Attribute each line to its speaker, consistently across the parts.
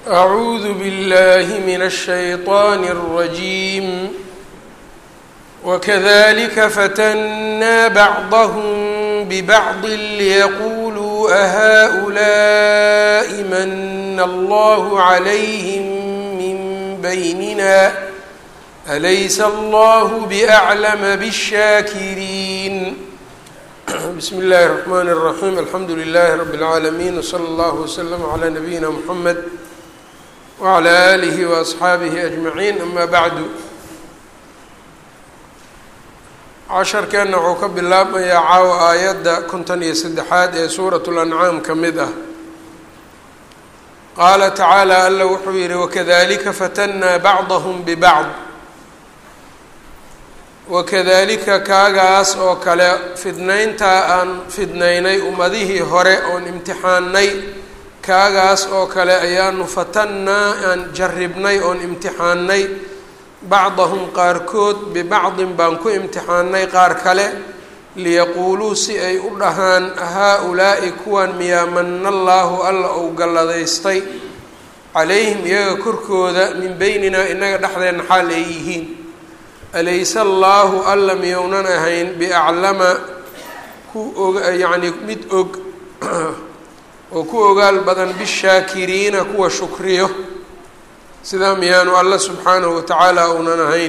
Speaker 1: أعوذ بالله من الشيطان الرجيم وكذلك فتنا بعضهم ببعض ليقولوا أهؤلاء من الله عليهم من بيننا أليس الله بأعلم بالشاكرين بسم الله الرحمن الرحيم الحمد لله رب العالمين وصلى الله وسلم على نبينا محمد وعلى آله وأصxaabihi أجمعين أma bعdu casharkeenna wuxuu ka bilaabmayaa caawa aayadda konton iyo saddexaad ee suuraة الأncaam ka mid ah qaala tacaalى alla wuxuu yihi wakadalika fatannaa bacضahm bbacض wakadalika kaagaas oo kale fidnayntaa aan fidnaynay ummadihii hore oon imtixaannay kaagaas oo kale ayaanu fatannaa aan jarribnay oon imtixaannay bacdahum qaarkood bibacdin baan ku imtixaannay qaar kale liyaquuluu si ay u dhahaan haa-ulaa'i kuwan miyaa manna allaahu alla ou galladaystay calayhim iyaga korkooda min beyninaa innaga dhexdeenna xaal ay yihiin alayse allaahu alla miyounan ahayn biaclama ku og yacnii mid og oo ku ogaal badan bishaakiriina kuwa shukriyo sidaa miyaanu alla subxaanahu watacaala uunan ahayn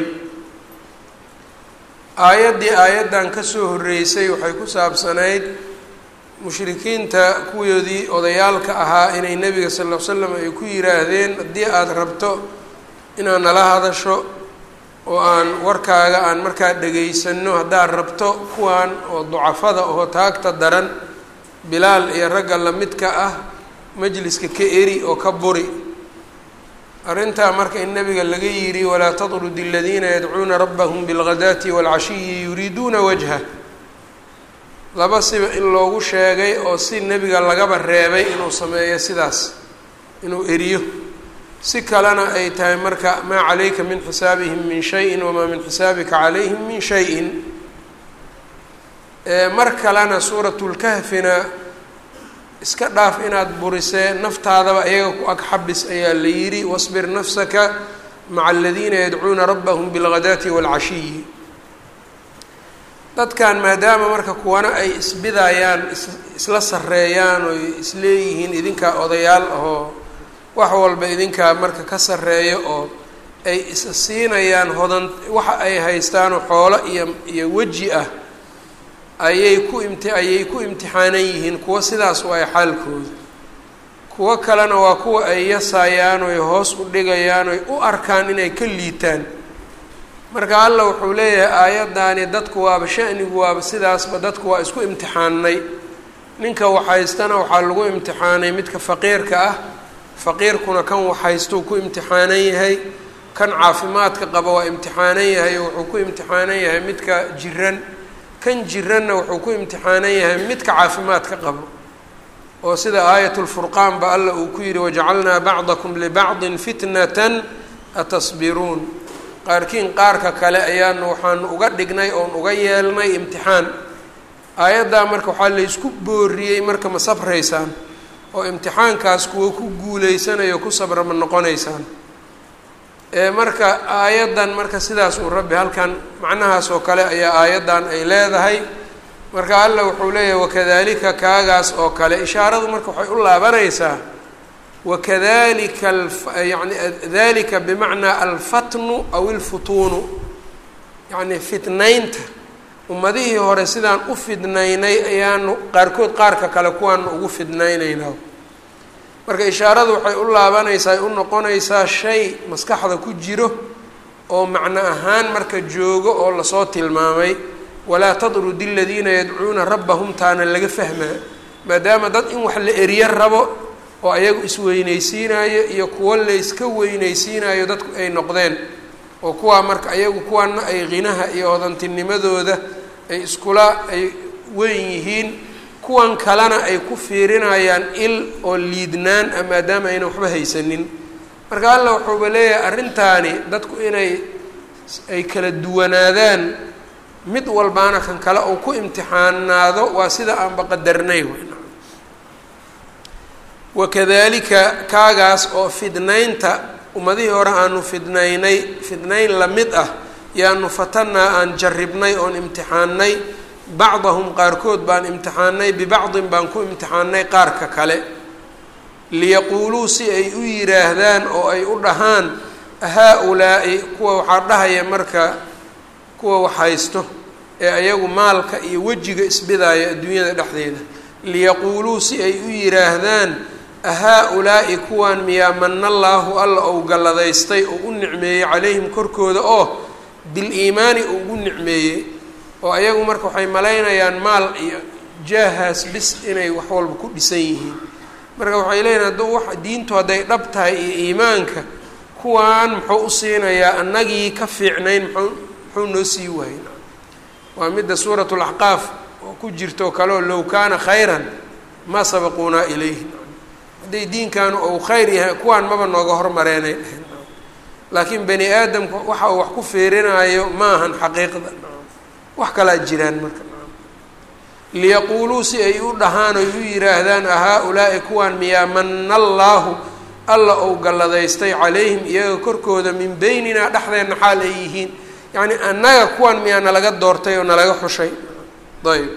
Speaker 1: aayaddii aayaddan kasoo horreysay waxay ku saabsanayd mushrikiinta kuwoodii odayaalka ahaa inay nebiga sal ll ly slam ay ku yidhaahdeen haddii aada rabto inaad nala hadasho oo aan warkaaga aan markaa dhagaysanno haddaad rabto kuwan oo ducafada oo taagta daran bilaal iyo ragga lamidka ah majliska ka eri oo ka buri arrintaa marka in nabiga laga yidhi walaa tatrudi aladiina yadcuuna rabbahum bilghadaati waalcashiyi yuriiduuna wajha laba siba in loogu sheegay oo si nebiga lagaba reebay inuu sameeyo sidaas inuu eriyo si kalena ay tahay marka maa calayka min xisaabihim min shayin wamaa min xisaabika calayhim min shayin mar kalena suuratulkahfina iska dhaaf inaad burisee naftaadaba iyaga ku ag xabis ayaa la yidhi wasbir nafsaka maca aladiina yadcuuna rabbahum bilghadaati waalcashiyi dadkan maadaama marka kuwana ay isbidayaan isla sarreeyaan oy isleeyihiin idinkaa odayaal ahoo wax walba idinkaa marka ka sarreeyo oo ay is siinayaan hodan waxa ay haystaanoo xoolo iyo iyo weji ah ayay ku imti ayay ku imtixaanan yihiin kuwa sidaas waay xaalkooda kuwo kalena waa kuwa ay yasayaan oy hoos u dhigayaan oy u arkaan inay ka liitaan marka alla wuxuu leeyahay aayaddaani dadku waaba shanigu waaba sidaasba dadku waa isku imtixaannay ninka waxhaystana waxaa lagu imtixaanay midka faqiirka ah faqiirkuna kan waxhaystuu ku imtixaanan yahay kan caafimaadka qaba waa imtixaanan yahay oo wuxuu ku imtixaanan yahay midka jiran kan jiranna wuxuu ku imtixaanan yahay midka caafimaadka qabo oo sida aayat lfurqaan ba alla uu ku yihi wajacalnaa bacdakum libacdin fitnatan atasbiruun qaarkiin qaarka kale ayaanu waxaanu uga dhignay oon uga yeelnay imtixaan aayaddaa marka waxaa laysku booriyey marka ma sabraysaan oo imtixaankaas kuwa ku guuleysanayo ku sabra ma noqonaysaan marka aayaddan marka sidaas uu rabbi halkan macnahaas oo kale ayaa aayaddan ay leedahay marka alla wuxuu leeyahay wakadalika kaagaas oo kale ishaaradu marka waxay u laabanaysaa wakadalika yani dalika bimacnaa alfatnu aw ilfutuunu yacni fitnaynta ummadihii hore sidaan u fidnaynay ayaanu qaarkood qaarka kale kuwaana ugu fidnaynaynaa marka ishaaradu waxay u laabanaysaa ay u noqonaysaa shay maskaxda ku jiro oo macno ahaan marka joogo oo lasoo tilmaamay walaa tadrudi aladiina yadcuuna rabbahum taana laga fahmaa maadaama dad in wax la eriyo rabo oo ayagu isweynaysiinayo iyo kuwo layska weynaysiinayo dadku ay noqdeen oo kuwaa marka ayagu kuwaana ay qinaha iyo hodantinimadooda ay iskula ay weyn yihiin kuwan kalena ay ku fiirinayaan il oo liidnaan a maadaama aynan waxba haysanin marka alla wuxuuba leeyahay arrintaani dadku inay ay kala duwanaadaan mid walbaana kan kale uu ku imtixaanaado waa sida aanba qadarnay wakadalika kaagaas oo fidnaynta ummadihii hore aanu fidnaynay fidnayn lamid ah yaanu fatanaa aan jarribnay oon imtixaannay bacdahum qaarkood baan imtixaannay bibacdin baan ku imtixaannay qaarka kale liyaquuluu si ay u yidhaahdaan oo ay u dhahaan haa-ulaa'i kuwa waxaa dhahaya marka kuwa wax haysto ee ayagu maalka iyo wejiga isbidaaya adduunyada dhexdeeda liyaquuluu si ay u yidhaahdaan ahaa-ulaa'i kuwaan miyaa manallaahu alla ou galladaystay oo u nicmeeyey calayhim korkooda oo bil-iimaani uu ugu nicmeeyey oo ayagu marka waxay malaynayaan maal iyo jaahaas bis inay wax walba ku dhisan yihiin marka waxay leeyihin hadduu wax diintu hadday dhab tahay iyo iimaanka kuwaan muxuu u siinayaa annagii ka fiicnayn muxuu muxuu noo sii waayey waa midda suuratu laxqaaf oo ku jirto kaleo low kaana khayran ma sabaquunaa ilayhi hadday diinkaanu ou khayr yahay kuwaan maba nooga hormareenay dheheen laakiin bani aadamku waxa uu wax ku fiirinaayo ma ahan xaqiiqda wax kalaa jiraan marka liyaquuluu si ay u dhahaan oy u yidhaahdaan ahaa-ulaa'i kuwaan miyaa mana allaahu alla ou galladaystay calayhim iyaga korkooda min beyninaa dhexdeenna xaal ay yihiin yacni annaga kuwaan miyaa nalaga doortay oo nalaga xushay ayb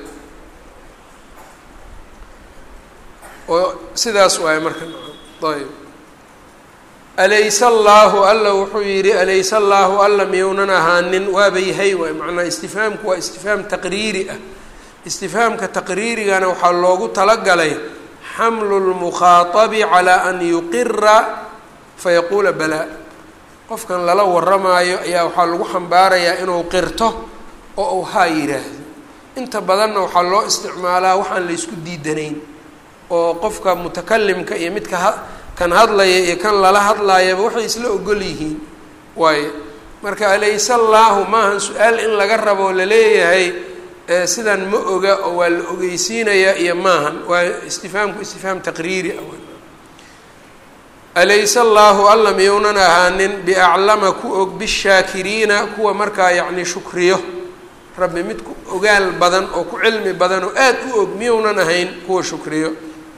Speaker 1: oo sidaas waay marka ayb alaysa allaahu alla wuxuu yidhi alaysa allaahu alla miyounan ahaanin waaba yahay waay macnaa istifhaamku waa istifhaam taqriiri ah istifhaamka taqriirigana waxaa loogu talagalay xamlu lmukhaatabi calaa an yuqira fayaquula balaa qofkan lala waramaayo ayaa waxaa lagu xambaarayaa inuu qirto oo uu haa yidhaahdo inta badanna waxaa loo isticmaalaa waxaan la ysku diidanayn oo qofka mutakalimka iyo midka ha kan hadlaya iyo kan lala hadlaayaba waxay isla ogol yihiin waaye marka alayse allaahu maahan su-aal in laga rabo laleeyahay sidan ma oga oo waa la ogeysiinayaa iyo maahan waa istifhaamku istifhaam taqriiri ah alayse allaahu alla miyounan ahaanin biaclama ku og bishaakiriina kuwa markaa yacni shukriyo rabbi mid ku ogaal badan oo ku cilmi badan oo aada u og miyounan ahayn kuwa shukriyo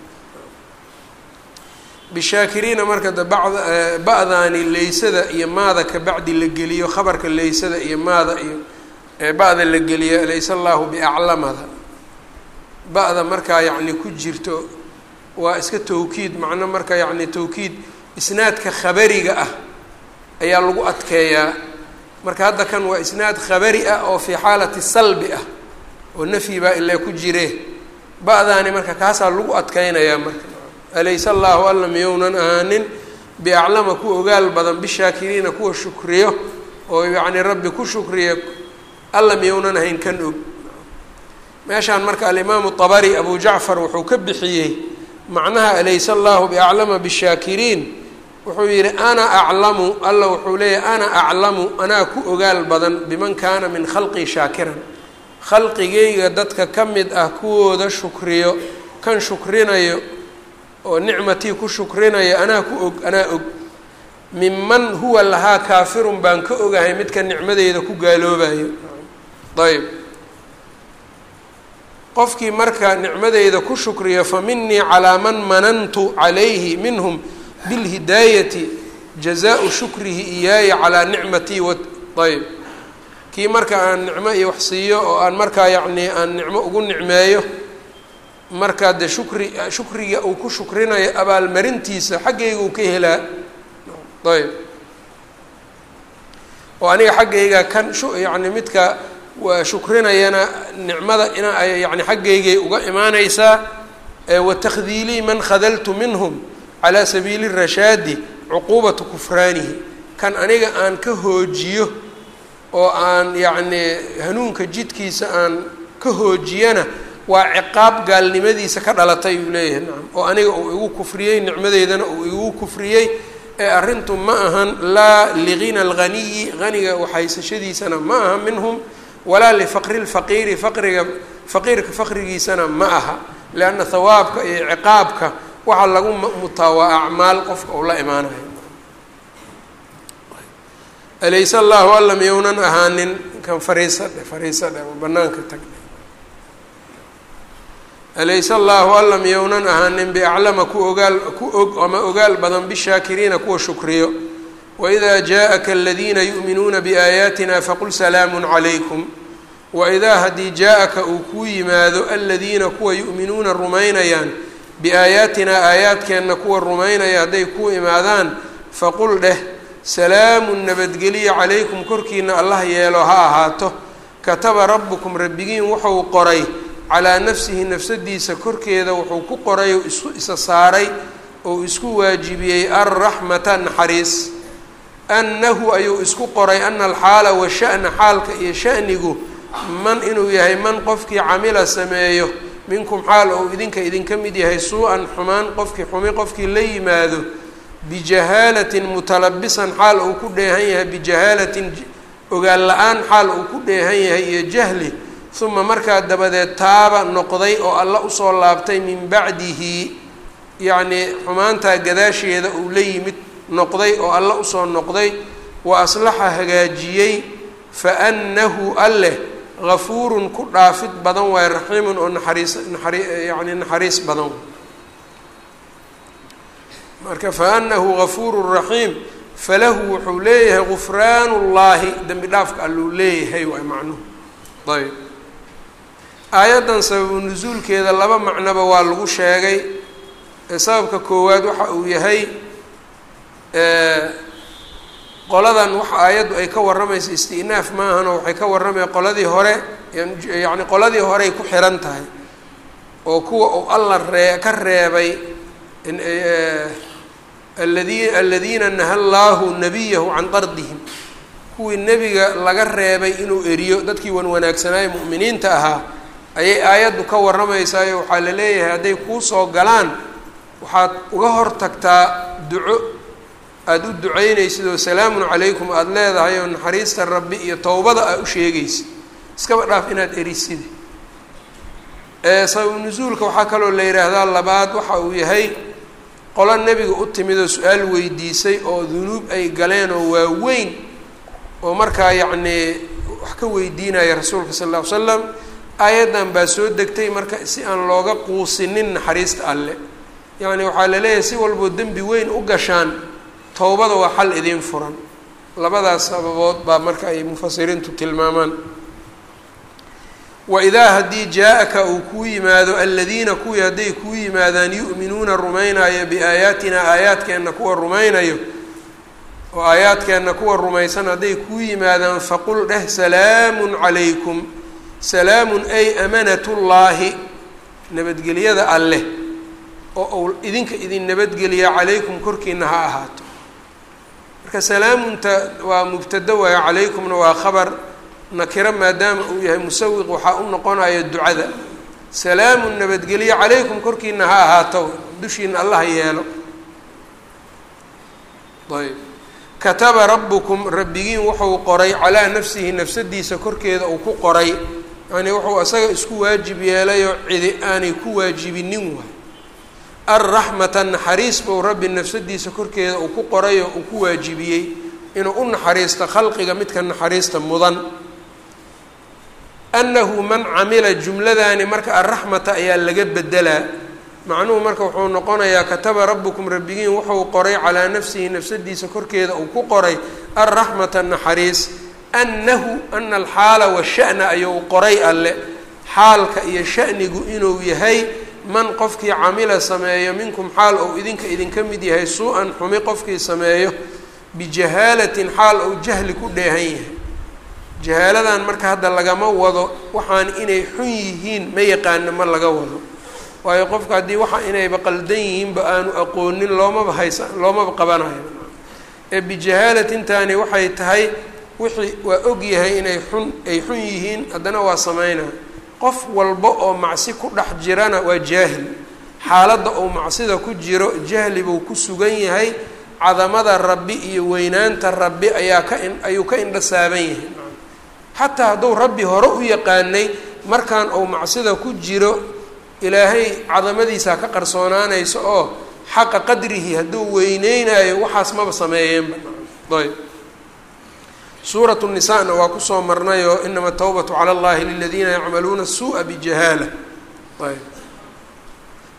Speaker 1: bishaakiriina marka de bacd ba-daani leysada iyo maada ka bacdi la geliyo khabarka leysada iyo maada iyo ba-da la geliyo alayse allaahu biaclamada ba-da markaa yacni ku jirto waa iska tawkiid macno marka yacni tawkiid isnaadka khabariga ah ayaa lagu adkeeyaa marka hadda kan waa isnaad khabari ah oo fii xaalati salbi ah oo nafyi baa ilaa ku jire ba-daani marka kaasaa lagu adkeynayaa marka alayse allaahu alla miyounan ahaanin biaclama ku ogaal badan bishaakiriina kuwa shukriyo oo yacni rabbi ku shukriya alla miyounan ahayn kan og meeshaan marka alimaamu طabari abu jacfar wuxuu ka bixiyey macnaha alayse allahu biaclama bishaakiriin wuxuu yihi ana aclamu alla wuxuu leeyahy ana aclamu anaa ku ogaal badan biman kaana min khalqii shaakiran khalqigayga dadka ka mid ah kuwooda shukriyo kan shukrinayo oo nicmatii ku shukrinaya anaa ku og anaa og minman huwa lahaa kaafirun baan ka ogahay midka nicmadeyda ku gaaloobayo ayb qofkii marka nicmadeyda ku shukriya fa minii calaa man manantu calayhi minhum bilhidaayati jazaau shukrihi iyaaya calaa nicmatii w ayb kii marka aan nicmo iyo wax siiyo oo aan markaa yacnii aan nicmo ugu nicmeeyo markaa dee shukri shukriga uu ku shukrinayo abaalmarintiisa xaggayga uu ka helaa ayb oo aniga xaggayga kan yani midka waa shukrinayana nicmada ina ay yani xaggaygay uga imaaneysaa watakdiilii man khadaltu minhum calaa sabiili rashaadi cuquubatu kufraanihi kan aniga aan ka hoojiyo oo aan yacnii hanuunka jidkiisa aan ka hoojiyana waa ciqaab gaalnimadiisa ka dhalatay uu leeyahay nacam oo aniga uu igu kufriyey nicmadeydana uu igu kufriyey ee arrintu ma ahan laa ligina alghaniyi haniga waxhaysashadiisana ma aha minhum walaa lifaqri lfaqiiri faqriga faqiirka faqrigiisana ma aha lianna hawaabka iyo ciqaabka waxaa lagu mutaa waa acmaal qofka uu la imaanayo alayse allahu alla miyounan ahaanin kan fariisa dhe fariisa dhe banaanka tag alayse allaahu alla miyownan ahaanin biaclama ku ogaal ku og ama ogaal badan bishaakiriina kuwa shukriyo waidaa jaa-aka aladiina yu'minuuna biaayaatina faqul salaamun calaykum waidaa haddii jaa-aka uu kuu yimaado aladiina kuwa yu'minuuna rumaynayaan biaayaatinaa aayaadkeenna kuwa rumaynaya hadday kuu imaadaan faqul dheh salaamun nabadgeliya calaykum korkiina allah yeelo ha ahaato kataba rabbukum rabbigiin wuxuu qoray calaa nafsihi nafsadiisa korkeeda wuxuu ku qoray oo isu isa saaray oo isku waajibiyey alraxmata naxariis annahu ayuu isku qoray ana alxaala washa'na xaalka iyo sha'nigu man inuu yahay man qofkii camila sameeyo minkum xaal ou idinka idinka mid yahay suu-an xumaan qofkii xumi qofkii la yimaado bijahaalatin mutalabisan xaal uu ku dheehan yahay bijahaalatin ogaal la-aan xaal uu ku dheehan yahay iyo jahli uma markaa dabadeed taaba noqday oo alla usoo laabtay min bacdihi yacnii xumaantaa gadaasheeda uu la yimid noqday oo alla usoo noqday wa aslaxa hagaajiyey fa annahu alleh gafuurun ku dhaafid badan waaye raxiimun oo naxariis naxari yacni naxariis badan marka fa annahu gafuurun raxiim falahu wuxuu leeyahay gufraanu llaahi dembi dhaafka alluu leeyahay waay macnuhu ayb aayaddan sababu nusuulkeeda laba macnoba waa lagu sheegay sababka koowaad waxa uu yahay qoladan waxa aayaddu ay ka warramaysa isti'naaf maahano waxay ka warramaya qoladii hore yacni qoladii horey ku xiran tahay oo kuwa uu alla ree ka reebay aladi aladiina naha llaahu nabiyahu can dardihim kuwii nebiga laga reebay inuu eriyo dadkii wan wanaagsanaaye mu'miniinta ahaa ayay aayaddu ka warramaysaayo waxaa la leeyahay hadday kuu soo galaan waxaad uga hor tagtaa duco aada u ducaynaysid oo salaamun calaykum aada leedahay oo naxariista rabbi iyo towbada aa u sheegaysid iskaba dhaaf inaad erisid sababu nusuulka waxaa kaloo la yidhaahdaa labaad waxa uu yahay qolo nebiga u timid oo su-aal weydiisay oo dunuub ay galeen oo waaweyn oo markaa yacnii wax ka weydiinaya rasuulka sal lla ly slam aayaddan baa soo degtay marka si aan looga quusinin naxariista alle yacni waxaa la leeyahay si walboo dembi weyn u gashaan towbada waa xal idiin furan labadaas sababood baa marka ay mufasiriintu tilmaamaan waidaa haddii jaa-aka uu kuu yimaado aladiina kuwii hadday kuu yimaadaan yu'minuuna rumaynayo biaayaatina aayaadkeenna kuwa rumaynayo oo aayaadkeenna kuwa rumaysan hadday kuu yimaadaan faqul dheh salaamun calaykum salaamun ay amanatullaahi nabadgelyada alleh oo uu idinka idin nabadgeliya calaykum korkiina ha ahaato marka salaamunta waa mubtado waayo calaykumna waa khabar nakiro maadaama uu yahay musawiq waxaa u noqonaya ducada salaamun nabadgelyo calaykum korkiina ha ahaato dushiina allah yeelo ayb kataba rabbukum rabbigiin wuxuu qoray calaa nafsihi nafsadiisa korkeeda uu ku qoray yani wuxuu isaga isku waajib yeelayoo cidi aanay ku waajibinin waay alraxmata naxariis buu rabbi nafsadiisa korkeeda uu ku qoray oo uu ku waajibiyey inuu u naxariisto khalqiga midka naxariista mudan annahu man camila jumladaani marka alraxmata ayaa laga bedelaa macnuhu marka wuxuu noqonayaa kataba rabbukum rabbigiin wuxuu qoray calaa nafsihi nafsadiisa korkeeda uu ku qoray alraxmata naxariis annahu ana alxaala washa'na ayuu qoray alle xaalka iyo sha'nigu inuu yahay man qofkii camila sameeyo minkum xaal ou idinka idinka mid yahay suu-an xumi qofkii sameeyo bijahaalatin xaal ou jahli ku dheehan yahay jahaaladan marka hadda lagama wado waxaan inay xun yihiin ma yaqaano ma laga wado waayo qofka haddii waxa inayba qaldan yihiinba aanu aqoonin loomaba haysa loomaba qabanayo ee bijahaalatintaani waxay tahay wixii waa og yahay inay xun ay xun yihiin haddana waa sameynaa qof walba oo macsi ku dhex jirana waa jaahil xaaladda uu macsida ku jiro jahli buu ku sugan yahay cadamada rabbi iyo weynaanta rabbi ayaa ka in ayuu ka indha saaban yahay xataa hadduu rabbi hore u yaqaanay markaan uu macsida ku jiro ilaahay cadamadiisaa ka qarsoonaanaysa oo xaqa qadrihi hadduu weyneynayo waxaas maba sameeyeenba ayb suuratu nisaana waa kusoo marnayoo inama tawbatu cala allahi liladiina yacmaluuna suu'a bijahaala ayb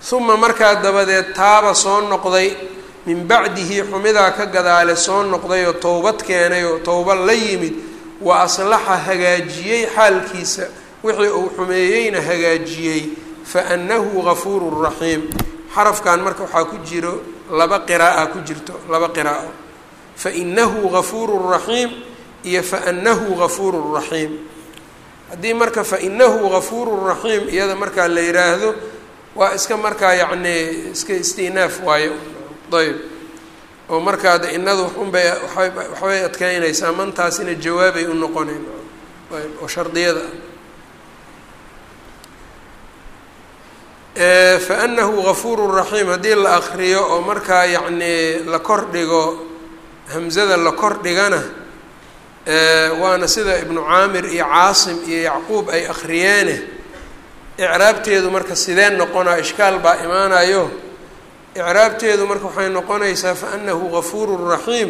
Speaker 1: uma markaa dabadeed taaba soo noqday min bacdihi xumidaa ka gadaale soo noqday oo towbad keenay oo towba la yimid wa aslaxa hagaajiyey xaalkiisa wixii uu xumeeyeyna hagaajiyey fa annahu gafuurun raxiim xarafkan marka waxaa ku jiro laba qira'a ku jirto laba qiraa'o fa inahu gafuurun raxiim iyo fa annahu gafuurun raxiim haddii marka fa inahu gafuurun raxiim iyada markaa la yidhaahdo waa iska markaa yacni iska istinaaf waayo ayb oo markaa de inadu unbay waxbay adkeynaysaa mantaasina jawaabay u noqonayn ayb oo shardiyada ah fa anahu gafuurun raxiim haddii la akriyo oo markaa yacni la kor dhigo hamzada la kor dhigana waana sida ibnu caamir iyo caasim iyo yacquub ay akriyeene icraabteedu marka sidee noqonaa ishkaal baa imaanayo icraabteedu marka waxay noqonaysaa fa anahu gafuurun raxiim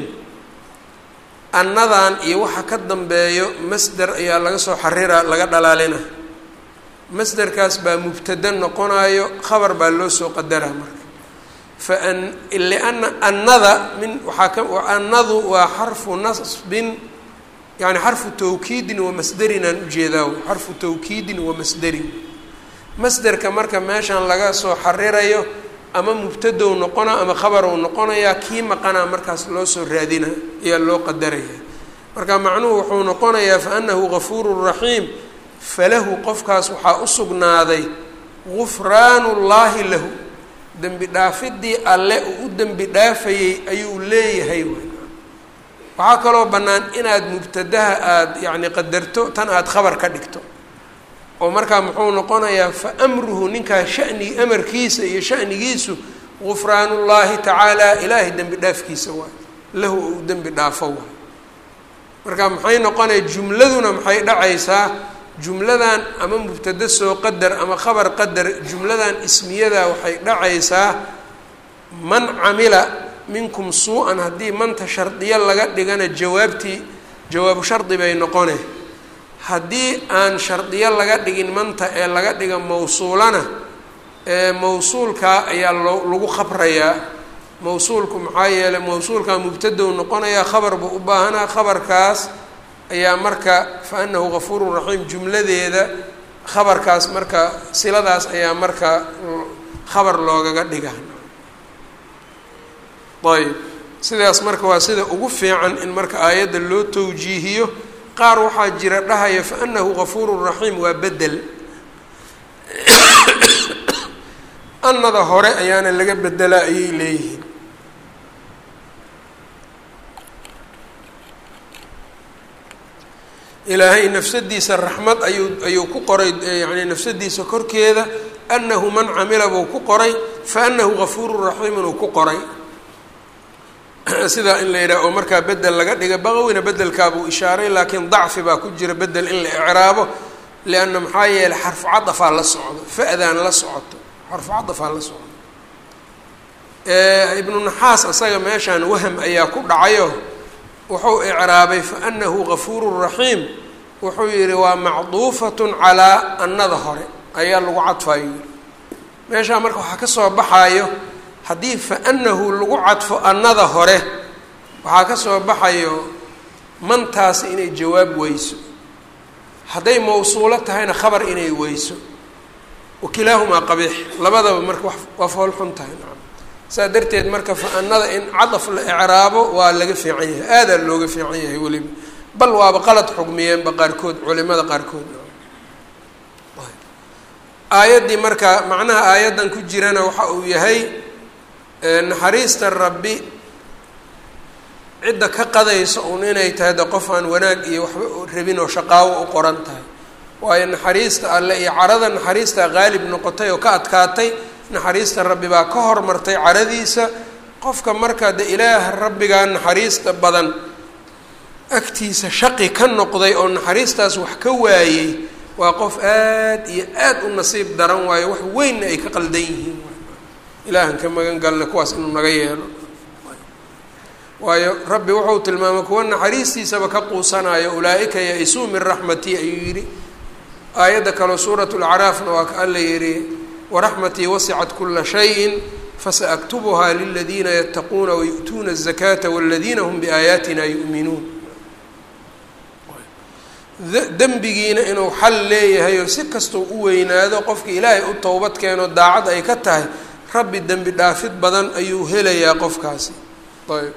Speaker 1: annadan iyo waxa ka dambeeyo masder ayaa laga soo xarira laga dhalaalina masderkaas baa mubtada noqonayo khabar baa loo soo qadaraa marka fa an liana annada min waxaa ka annadu waa xarfu nasbin yani xarfu tawkiidin wa masderin aan ujeedaa xarfu tawkiidin wa masderin masderka marka meeshan laga soo xarirayo ama mubtadow noqona ama khabarow noqonayaa kii maqanaa markaas loo soo raadina ayaa loo qadaraya marka macnuhu wuxuu noqonayaa fa anahu gafuurun raxiim falahu qofkaas waxaa u sugnaaday gufraanu llaahi lahu dembi dhaafidii alle uu u dembi dhaafayey ayuu leeyahay waxaa kaloo bannaan inaad mubtadaha aada yacni qadarto tan aada khabar ka dhigto oo markaa muxuu noqonayaa fa amruhu ninkaa shani amarkiisa iyo shanigiisu gufraanullaahi tacaala ilaahay dembi dhaafkiisa waay lahu uu dembi dhaafo waay marka maxay noqonaya jumladuna maxay dhacaysaa jumladan ama mubtada soo qadar ama khabar qadar jumladan ismiyada waxay dhacaysaa man camila minkum suu-an haddii manta shardiyo laga dhigana jawaabtii jawaabu shardi bay noqone haddii aan shardiyo laga dhigin manta ee laga dhiga mawsuulana ee mawsuulkaa ayaa loo lagu khabrayaa mawsuulku maxaa yeelay mawsuulkaa mubtadow noqonayaa khabar buu u baahanaa khabarkaas ayaa marka fa anahu gafuurun raxiim jumladeeda khabarkaas marka siladaas ayaa marka khabar loogaga dhiga ayb sidaas marka waa sida ugu fiican in marka aayadda loo tawjiihiyo qaar waxaa jira dhahaya fa anahu gafuurun raxiim waa bedel annada hore ayaana laga bedelaa ayay leeyihiin ilaahay nafsadiisa raxmad ayuu ayuu ku qoray yani nafsadiisa korkeeda anahu man camila buu ku qoray fa anahu gafuurun raxiimun uu ku qoray sidaa in la yidhaha oo markaa bedel laga dhiga baqawina bedelkaabuu ishaaray laakiin dacfi baa ku jira bedel in la icraabo lianna maxaa yeeley xarfu cadafaa la socdo fa-daan la socoto xarfu cadafaa la socdo ibnu naxaas asaga meeshaan waham ayaa ku dhacayo wuxuu icraabay fa anahu gafuurun raxiim wuxuu yihi waa macduufatun calaa annada hore ayaa lagu cadfayo yiri meeshaa marka waxaa ka soo baxayo haddii fa anahu lagu cadfo annada hore waxaa ka soo baxayo mantaasi inay jawaab weyso hadday mawsuulo tahayna khabar inay weyso wakilaahumaa qabiix labadaba marka waa fool xun tahay nacam saa darteed marka fa annada in cadaf la icraabo waa laga fiican yahay aadaa looga fiican yahay weliba bal waaba qalad xugmiyeenba qaarkood culimada qaarkood aayaddii marka macnaha aayaddan ku jirana waxa uu yahay naxariista rabbi cidda ka qadaysa uun inay tahay de qof aan wanaag iyo waxba rabin oo shaqaawo u qoran tahay waayo naxariista alle iyo carada naxariista qaalib noqotay oo ka adkaatay naxariista rabbi baa ka hormartay caradiisa qofka marka de ilaaha rabbigaa naxariista badan agtiisa shaqi ka noqday oo naxariistaas wax ka waayey waa qof aad iyo aad u nasiib daran waayo wax weynna ay ka qaldan yihiin ilaahan ka magan galna kuwaas inuu naga yeelo waayo rabbi wuxuu tilmaamay kuwa naxariistiisaba ka quusanayo ulaa-ika ya-isuu min raxmatii ayuu yidhi aayadda kaleo suurat lacraafna waa ka alla yidhi waraxmatii wasicat kula shayin fasaaktubuhaa liladiina yataquuna wayu'tuuna الzakaata waladiina hum biaayaatina yu'minuun dembigiina inuu xal leeyahay oo si kastau u weynaado qofka ilaahay u towbad keeno daacad ay ka tahay rabbi dembi dhaafid badan ayuu helayaa qofkaasi ayb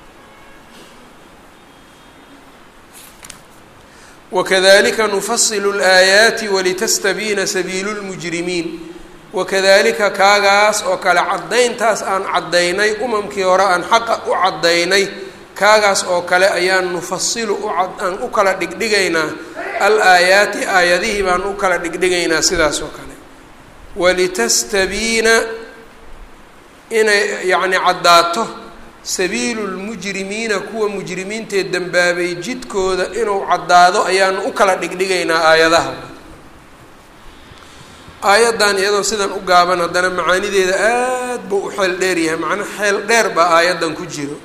Speaker 1: wakadalika nufasilu اlaayaati walitastabiina sabiilu lmujrimiin wakadalika kaagaas oo kale caddayntaas aan caddaynay umamkii hore aan xaqa u caddaynay kaagaas oo kale ayaan nufasilu uaan u kala dhigdhigaynaa al aayaati aayadihii baan u kala dhigdhigaynaa sidaas oo kale walitastabiina inay yacni caddaato sabiilu lmujrimiina kuwa mujrimiintee dembaabay jidkooda inuu caddaado ayaanu u kala dhigdhigaynaa aayadaha aayaddan iyadoo sidan u gaaban haddana macaanideeda aad buu u xeel dheer yahay macnaa xeel dheer baa aayaddan ku jiro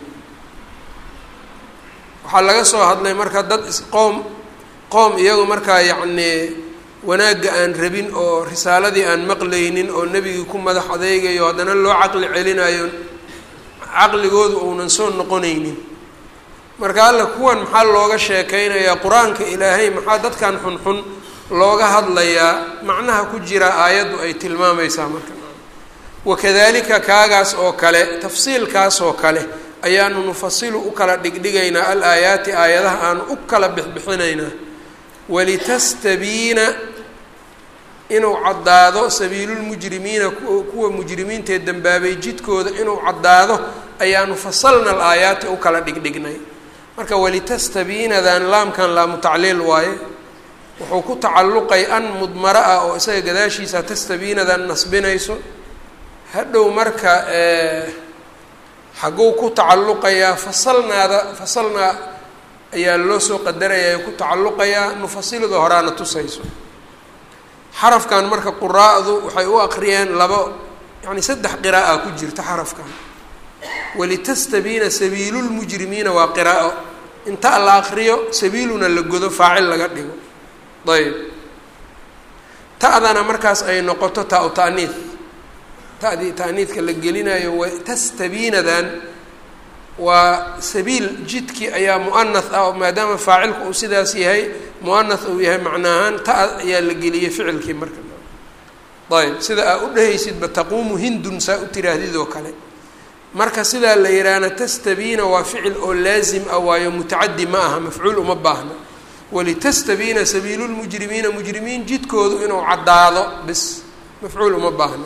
Speaker 1: waxaa laga soo hadlay marka dad isqoom qoom iyagu markaa yacnii wanaagga aan rabin oo risaaladii aan maqlaynin oo nebigii ku madax adeegayo haddana loo caqli celinayo caqligoodu uunan soo noqonaynin marka alla kuwan maxaa looga sheekeynayaa qur-aanka ilaahay maxaa dadkan xunxun looga hadlayaa macnaha ku jira aayaddu ay tilmaamaysaa marka wakadalika kaagaas oo kale tafsiilkaas oo kale ayaanu nufasilu u kala dhigdhigaynaa al aayaati aayadaha aanu u kala bixbixinaynaa walitastabiina inuu caddaado sabiilulmujrimiina kuwa mujrimiintaee dembaabay jidkooda inuu caddaado ayaanu fasalna al aayaati u kala dhigdhignay marka walitastabiinadan laamkan laamu tacliil waaye wuxuu ku tacalluqay an mudmaro ah oo isaga gadaashiisa tastabiinadan nasbinayso hadhow marka xagguu ku tacalluqayaa fasalnaada fasalnaa ayaa loo soo qadaraya ku tacalluqayaa nufasilida horaana tusayso xarafkan marka quraa'du waxay u aqriyeen labo yacni saddex qiraa'a ku jirta xarafkan walitastabiina sabiilulmujrimiina waa qiraa'o inta la aqriyo sabiiluna la godo faacil laga dhigo ayb ta'dana markaas ay noqoto taa-u ta'niid ta'dii ta'niidka la gelinayo tastabiinadan waa sabiil jidkii ayaa mu'anath ah maadaama faacilku uu sidaas yahay mu'anath uu yahay macnaahaan ta ayaa la geliyey ficilkii marka ayb sida aa u dhehaysidba taquumu hindun saa u tiraahdidoo kale marka sidaa la yidhaahna tastabiina waa ficil oo laazim ah waayo mutacadi ma aha mafcuul uma baahna walitastabiina sabiilulmujrimiina mujrimiin jidkoodu inuu caddaado bis mafcuul uma baahna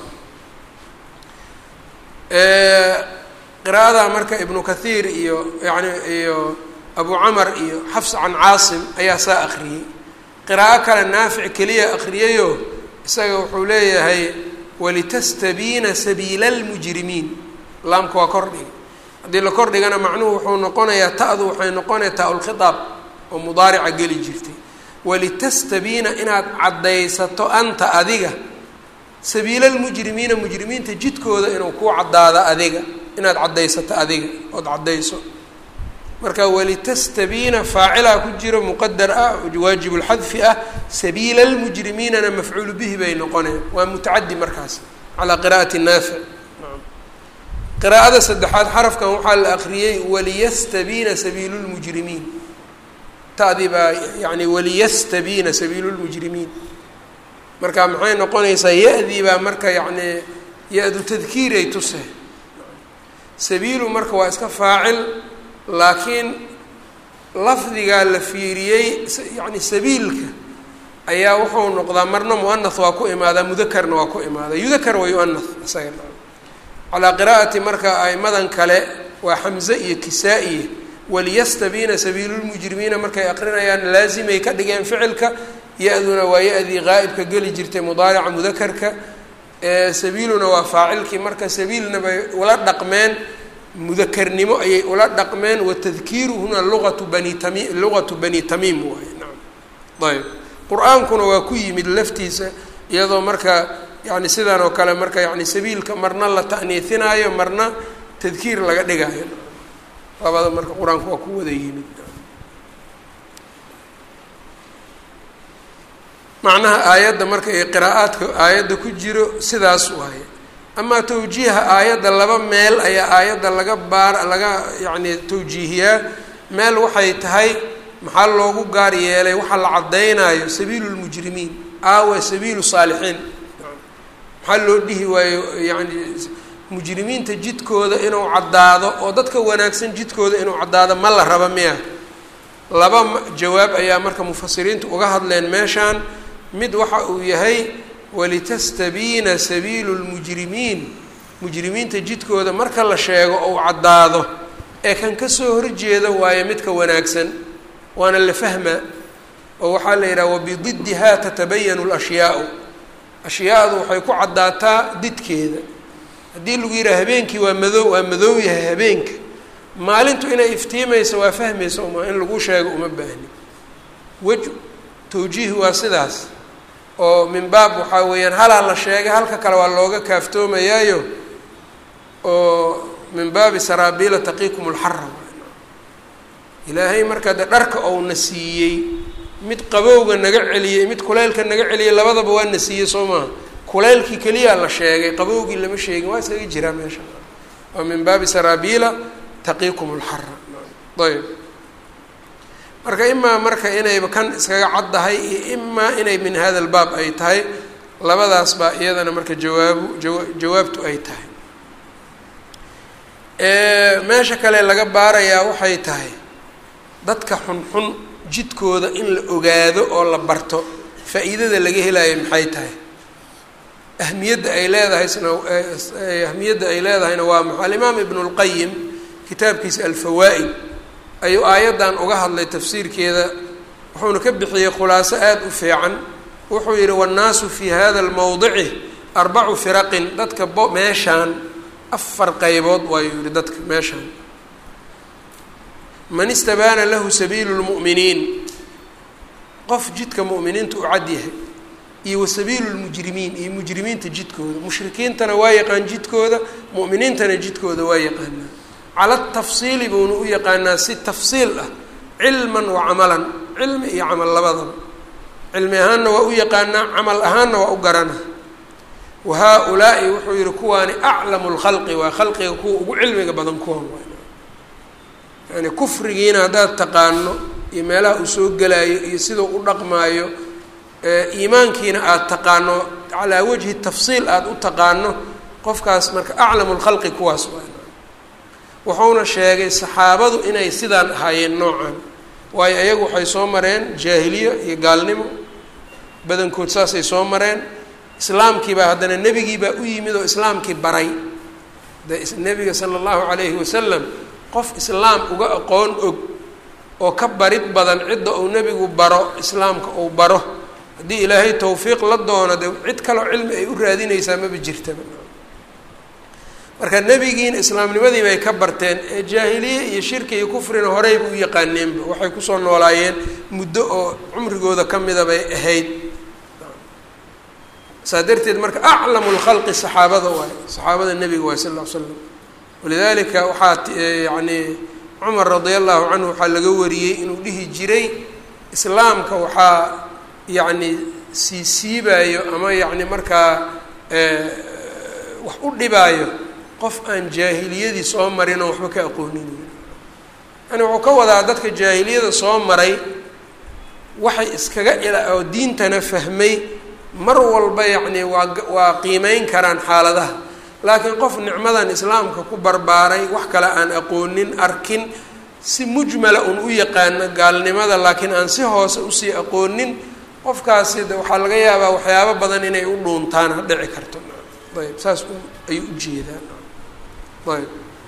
Speaker 1: qiraa'ada marka ibnu kathiir iyo yani iyo abu camar iyo xafs can caasim ayaa saa akriyey qiraa'o kale naafic keliya akriyayo isaga wuxuu leeyahay walitastabiina sabiila almujrimiin laamka waa kordhiga haddii la kordhigana macnuhu wuxuu noqonayaa ta'du waxay noqonaya taa-ulkhitaab oo mudaarica geli jirtay walitastabiina inaad caddaysato anta adiga sabiila almujrimiina mujrimiinta jidkooda inuu kuu caddaado adiga inaad caddaysato adiga ood caddayso marka walitastabiina faacilaa ku jiro muqadar ah waajib lxadfi ah sabiila almujrimiinana mafcuulu bihi bay noqoneen waa mutacadi markaas calaa qiraa'ati naafic qiraa'ada saddexaad xarafkan waxaa la akriyey waliyastabiina sabiilu lmujrimiin ta'dii baa yani waliyastabiina sabiilu lmujrimiin marka maxay noqonaysaa ya-dii baa marka yacni ya-du tadkiiray tuse sabiilu marka waa iska faacil laakiin lafdigaa la fiiriyey yani sabiilka ayaa wuxuu noqdaa marna muanath waa ku imaadaa mudakarna waa ku imaadaa yudakar wa yuanath isaga calaa qiraa'ati marka aimadan kale waa xamze iyo kisaa-iye waliyastabiina sabiilulmujrimiina markay aqrinayaan laazimay ka dhigeen ficilka ya-duna waa ya-dii qaa'ibka geli jirtay mudaarica mudakarka sabiiluna waa faacilkii marka sabiilna bay ula dhaqmeen mudakarnimo ayay ula dhaqmeen watadkiiruhuna luatu bani tami luqatu bani tamiim waay naam ayb qur-aankuna waa ku yimid laftiisa iyadoo marka yani sidan oo kale marka yani sabiilka marna la ta'niisinaayo marna tadkiir laga dhigaayo labada marka qur-aanku waa ku wada yimid macnaha aayadda marka ee qiraa'aadka aayadda ku jiro sidaas waaye amaa tawjiiha aayadda laba meel ayaa aayadda laga baar laga yacni tawjiihiyaa meel waxay tahay maxaa loogu gaar yeelay waxaa la caddaynayo sabiilu lmujrimiin aawa sabiilu saalixiin maxaa loo dhihi waayo yacni mujrimiinta jidkooda inuu caddaado oo dadka wanaagsan jidkooda inuu caddaado ma la raba miya laba jawaab ayaa marka mufasiriintu uga hadleen meeshaan mid waxa uu yahay walitastabiina sabiilu lmujrimiin mujrimiinta jidkooda marka la sheego ou caddaado ee kan kasoo horjeeda waayo midka wanaagsan waana la fahmaa oo waxaa la yidhaha wabididdiha tatabayanu lashyaau ashyaadu waxay ku caddaataa didkeeda haddii lagu yidhaha habeenkii waa madow waa madow yahay habeenka maalintu inay iftiimayso waa fahmaysa uma in lagu sheego uma baahni wej tawjiihi waa sidaas oo min baab waxaa weeyaan halaa la sheegay halka kale waa looga kaaftoomayaayo oo min baabi saraabiila taqiikum lxara ilaahay markaa de dharka ouna siiyey mid qabowga naga celiyey mid kuleylka naga celiyey labadaba waa na siiyey soo maaha kuleylkii keliyaa la sheegay qabowgii lama sheegin waa iskaga jiraa meesha oo min baabi saraabiila taqiikum lxara ayb marka imaa marka inayba kan iskaga caddahay iyo imaa inay min hada lbaab ay tahay labadaas baa iyadana marka jawaabu jawa jawaabtu ay tahay meesha kale laga baarayaa waxay tahay dadka xunxun jidkooda in la ogaado oo la barto faa-iidada laga helayo maxay tahay ahmiyadda ay leedahay sna ahmiyadda ay leedahayna waa maxa alimaam ibnu lqayim kitaabkiisa alfawaa'id ayuu aayaddan uga hadlay tafsiirkeeda wuxuuna ka bixiyey khulaaso aada u fiican wuxuu yihi wannaasu fii hada lmowdici arbacu firaqin dadka bo meeshaan afar qaybood waayuu yihi dadka meeshaan man istabaana lahu sabiilu lmu'miniin qof jidka mu'miniinta u cad yahay iyo wa sabiilu lmujrimiin iyo mujrimiinta jidkooda mushrikiintana waa yaqaan jidkooda mu'miniintana jidkooda waa yaqaanaa cala tafsiili buuna u yaqaanaa si tafsiil ah cilman wa camalan cilmi iyo camal labadaba cilmi ahaanna waa u yaqaanaa camal ahaanna waa u garana wa haa-ulaa'i wuxuu yihi kuwaani aclamu lkhalqi waa khalqiga kuwa ugu cilmiga badan kuwan yani kufrigiina haddaad taqaano iyo meelaha uu soo gelaayo iyo sidau u dhaqmaayo iimaankiina aada taqaano calaa wajhi tafsiil aada u taqaano qofkaas marka aclamu lkhalqi kuwaas waa wuxuuna sheegay saxaabadu inay sidaan ahaayeen noocan waayo ayagu waxay soo mareen jaahiliyo iyo gaalnimo badankood saasay soo mareen islaamkiibaa haddana nebigiibaa u yimid oo islaamkii baray de nebiga sala allahu calayhi wasalam qof islaam uga aqoon og oo ka barid badan cidda uu nebigu baro islaamka uu baro haddii ilaahay tawfiiq la doono de cid kaloo cilmi ay u raadinaysaa maba jirtaba marka nebigiina islaamnimadii bay ka barteen ee jaahiliye iyo shirki iyo kufrina horeyba u yaqaaneenba waxay kusoo noolaayeen muddo oo cumrigooda ka mida bay ahayd saa darteed marka aclamu lkhalqi saxaabada waay saxaabada nebiga waay sal ll ly slam walidalika waxaa yani cumar radia allahu canhu waxaa laga wariyey inuu dhihi jiray islaamka waxaa yacni sii siibaayo ama yacni markaa wax u dhibaayo qof aan jaahiliyadii soo marin oo waxba ka aqoonin yani wuxuu ka wadaa dadka jaahiliyada soo maray waxay iskaga ila oo diintana fahmay mar walba yacni waa waa qiimeyn karaan xaaladaha laakiin qof nicmadan islaamka ku barbaaray wax kale aan aqoonin arkin si mujmala un u yaqaano gaalnimada laakiin aan si hoose usii aqoonin qofkaasi de waxaa laga yaabaa waxyaabo badan inay u dhuuntaan ha dhici karto ayb saas ayuu ujeedaan ayb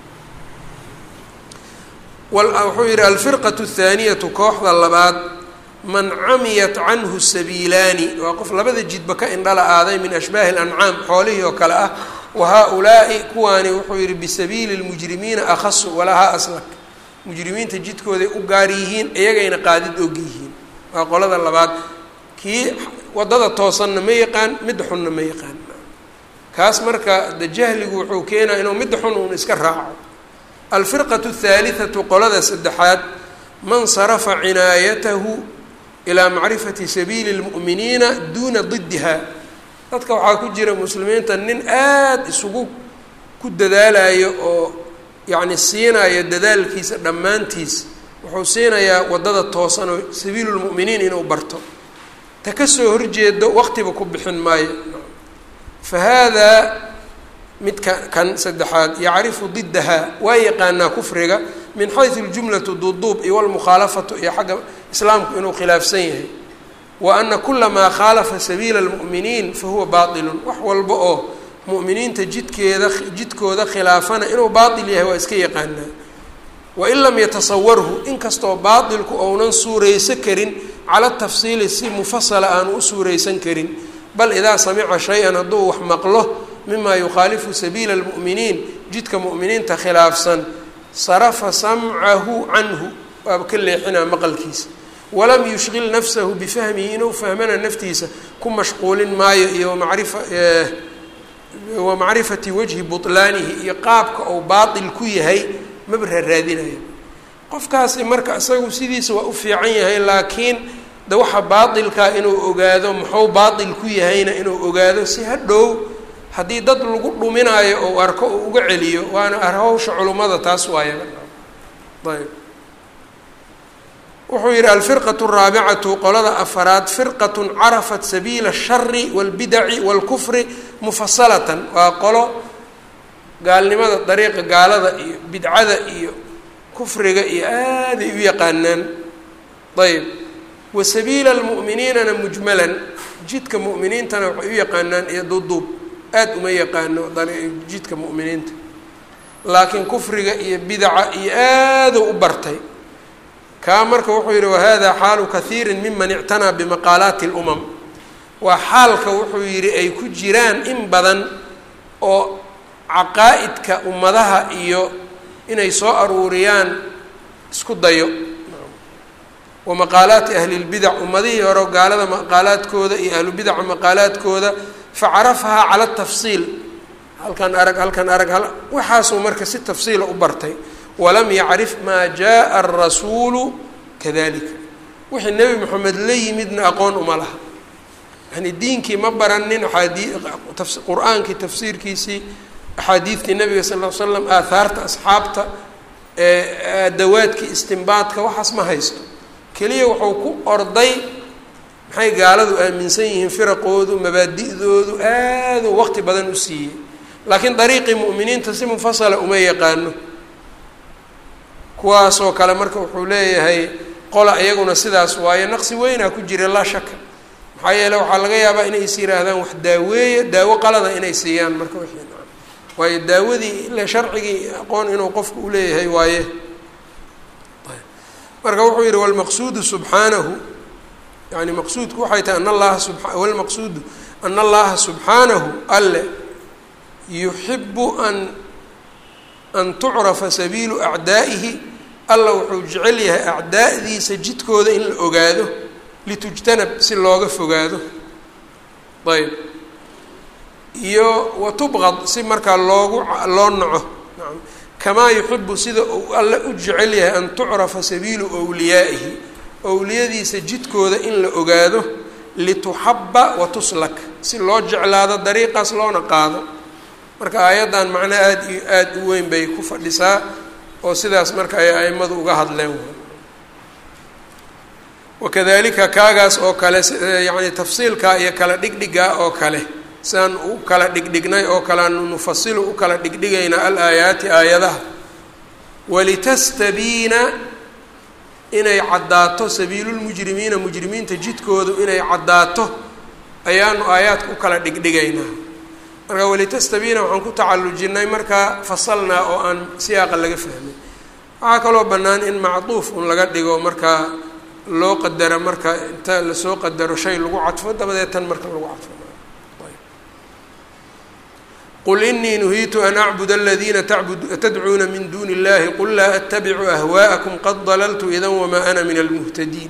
Speaker 1: wuxuu yihi alfirqaة الthaaniyatu kooxda labaad man camiyat canhu sabiilaani waa qof labada jidba ka indhala aaday min ashbaahi اlancaam xoolihii oo kale ah wa haa-ulaa'i kuwaani wuxuu yihi bisabiili اlmujrimiina akhasu walahaa aslak mujrimiinta jidkooday u gaar yihiin iyagayna qaadid og yihiin waa qolada labaad kii waddada toosanna ma yaqaan midda xunna ma yaqaan kaas marka de jahligu wuxuu keenaa inuu midda xun uun iska raaco alfirqatu athaalitatu qolada saddexaad man sarafa cinaayatahu ilaa macrifati sabiili lmu'miniina duuna didiha dadka waxaa ku jira muslimiinta nin aada isugu ku dadaalayo oo yacni siinayo dadaalkiisa dhammaantiis wuxuu siinayaa waddada toosan oo sabiilu lmu'miniin inuu barto ta kasoo horjeedo waqtiba ku bixin maayo fa haadaa midka kan saddexaad yacrifu didaha waa yaqaanaa kufriga min xaysu ljumlatu duuduub iyo walmukhaalafatu iyo xagga islaamku inuu khilaafsan yahay wa ana kula maa khaalafa sabiila lmu'miniin fa huwa baatilun wax walba oo mu'miniinta jidkeeda jidkooda khilaafana inuu baatil yahay waa iska yaqaanaa wain lam yatasawarhu inkastoo baatilku ounan suuraysan karin cala tafsiili si mufasala aanu u suuraysan karin bal idaa samica shay-an hadduu wax maqlo mima yukhaalifu sabiila almu'miniin jidka mu'miniinta khilaafsan sarafa samcahu canhu waaba ka leexinaa maqalkiisa walam yushqil nafsahu bifahmihi inuu fahmana naftiisa ku mashquulin maayo iyo wamarifa wa macrifati wajhi butlaanihi iyo qaabka uu baatil ku yahay maba raaraadinayo qofkaasi marka isagu sidiisa waa u fiican yahay laakiin de waxa baatilkaa inuu ogaado muxuu baatil ku yahayna inuu ogaado si hadhow haddii dad lagu dhuminaayo ou arko uu uga celiyo waana hawsha culummada taas waaya ayb wuxuu yihi alfirqaة الraabicatu qolada afaraad firqaة carafat sabiila الshari wاlbidaci wاlkufri mufasalatan waa qolo gaalnimada dariiqa gaalada iyo bidcada iyo kufriga iyo aaday u yaqaanaan ayb wa sabiila اlmu'miniinana mujmalan jidka mu'miniintana waxay u yaqaanaan iyo duuduub aada uma yaqaano jidka mu'miniinta laakiin kufriga iyo bidaca iyo aadou u bartay kaa marka wuxuu yihi wahada xaalu kahiiri miman ictanaa bimaqaalaati اlumam waa xaalka wuxuu yihi ay ku jiraan in badan oo caqaa'idka ummadaha iyo inay soo aruuriyaan isku dayo wa maqaalaati ahli lbidac ummadihii hore gaalada maqaalaadkooda iyo ahlubidaca maqaalaadkooda facarafahaa cala tafsiil halkan arag halkan arag waxaasuu marka si tafsiila u bartay walam yacrif maa jaءa arasuulu kadalika wixii nebi moxamed la yimidna aqoon uma laha yani diinkii ma baranin aadii qur-aankii tafsiirkiisii axaadiidtii nabiga sal l slam aahaarta asxaabta adawaadkii istimbaadka waxaas ma haysto keliya wuxuu ku orday maxay gaaladu aaminsan yihiin firaqoodu mabaadi'doodu aaduu waqti badan u siiyey laakiin dariiqii mu'miniinta si mufasala uma yaqaano kuwaasoo kale marka wuxuu leeyahay qola iyaguna sidaas waayo naqsi weynaa ku jira laa shaka maxaa yeele waxaa laga yaabaa inay is yihaahdaan wax daaweeya daawo qalada inay siiyaan marka wixii waayo daawadii ile sharcigii aqoon inuu qofku uleeyahay waaye marka wuxuu yihi walmaqsuudu subxaanahu yani maqsuudku waxay tahay an allaha sub walmaqsuudu ana allaha subxaanahu alle yuxibu an an tucrafa sabiilu acdaa'ihi alla wuxuu jecel yahay acdaa'diisa jidkooda in la ogaado litujtanab si looga fogaado ayb iyo watubqad si markaa loogu loo naco naam kamaa yuxibu sida uu alle u jecel yahay an tucrafa sabiilu wliyaa'ihi owliyadiisa jidkooda in la ogaado lituxaba wa tuslak si loo jeclaado dariiqaas loona qaado marka aayaddan macno aada iyo aada u weyn bay ku fadhisaa oo sidaas marka ay aimadu uga hadleen wakadalika kaagaas oo kale yacni tafsiilkaa iyo kala dhigdhigaa oo kale sidaan u kala dhigdhignay oo kale anu nufasilu u kala dhigdhigaynaa alaayaati aayadaha walitastabiina inay caddaato sabiilulmujrimiina mujrimiinta jidkoodu inay caddaato ayaanu aayaadka u kala dhigdhigaynaa marka walitastabiina waxaan ku tacallujinnay markaa fasalnaa oo aan siyaaqa laga fahmay waxaa kaloo bannaan in macduuf un laga dhigo markaa loo qadaro marka inta lasoo qadaro shay lagu cadfo dabadeed tan marka lagu cadfo qul inii nuhiitu an acbud aladiina tadcuuna min duuni اllahi qul laa attabicu ahwaءakum qad dalaltu idan wamaa ana min almuhtadiin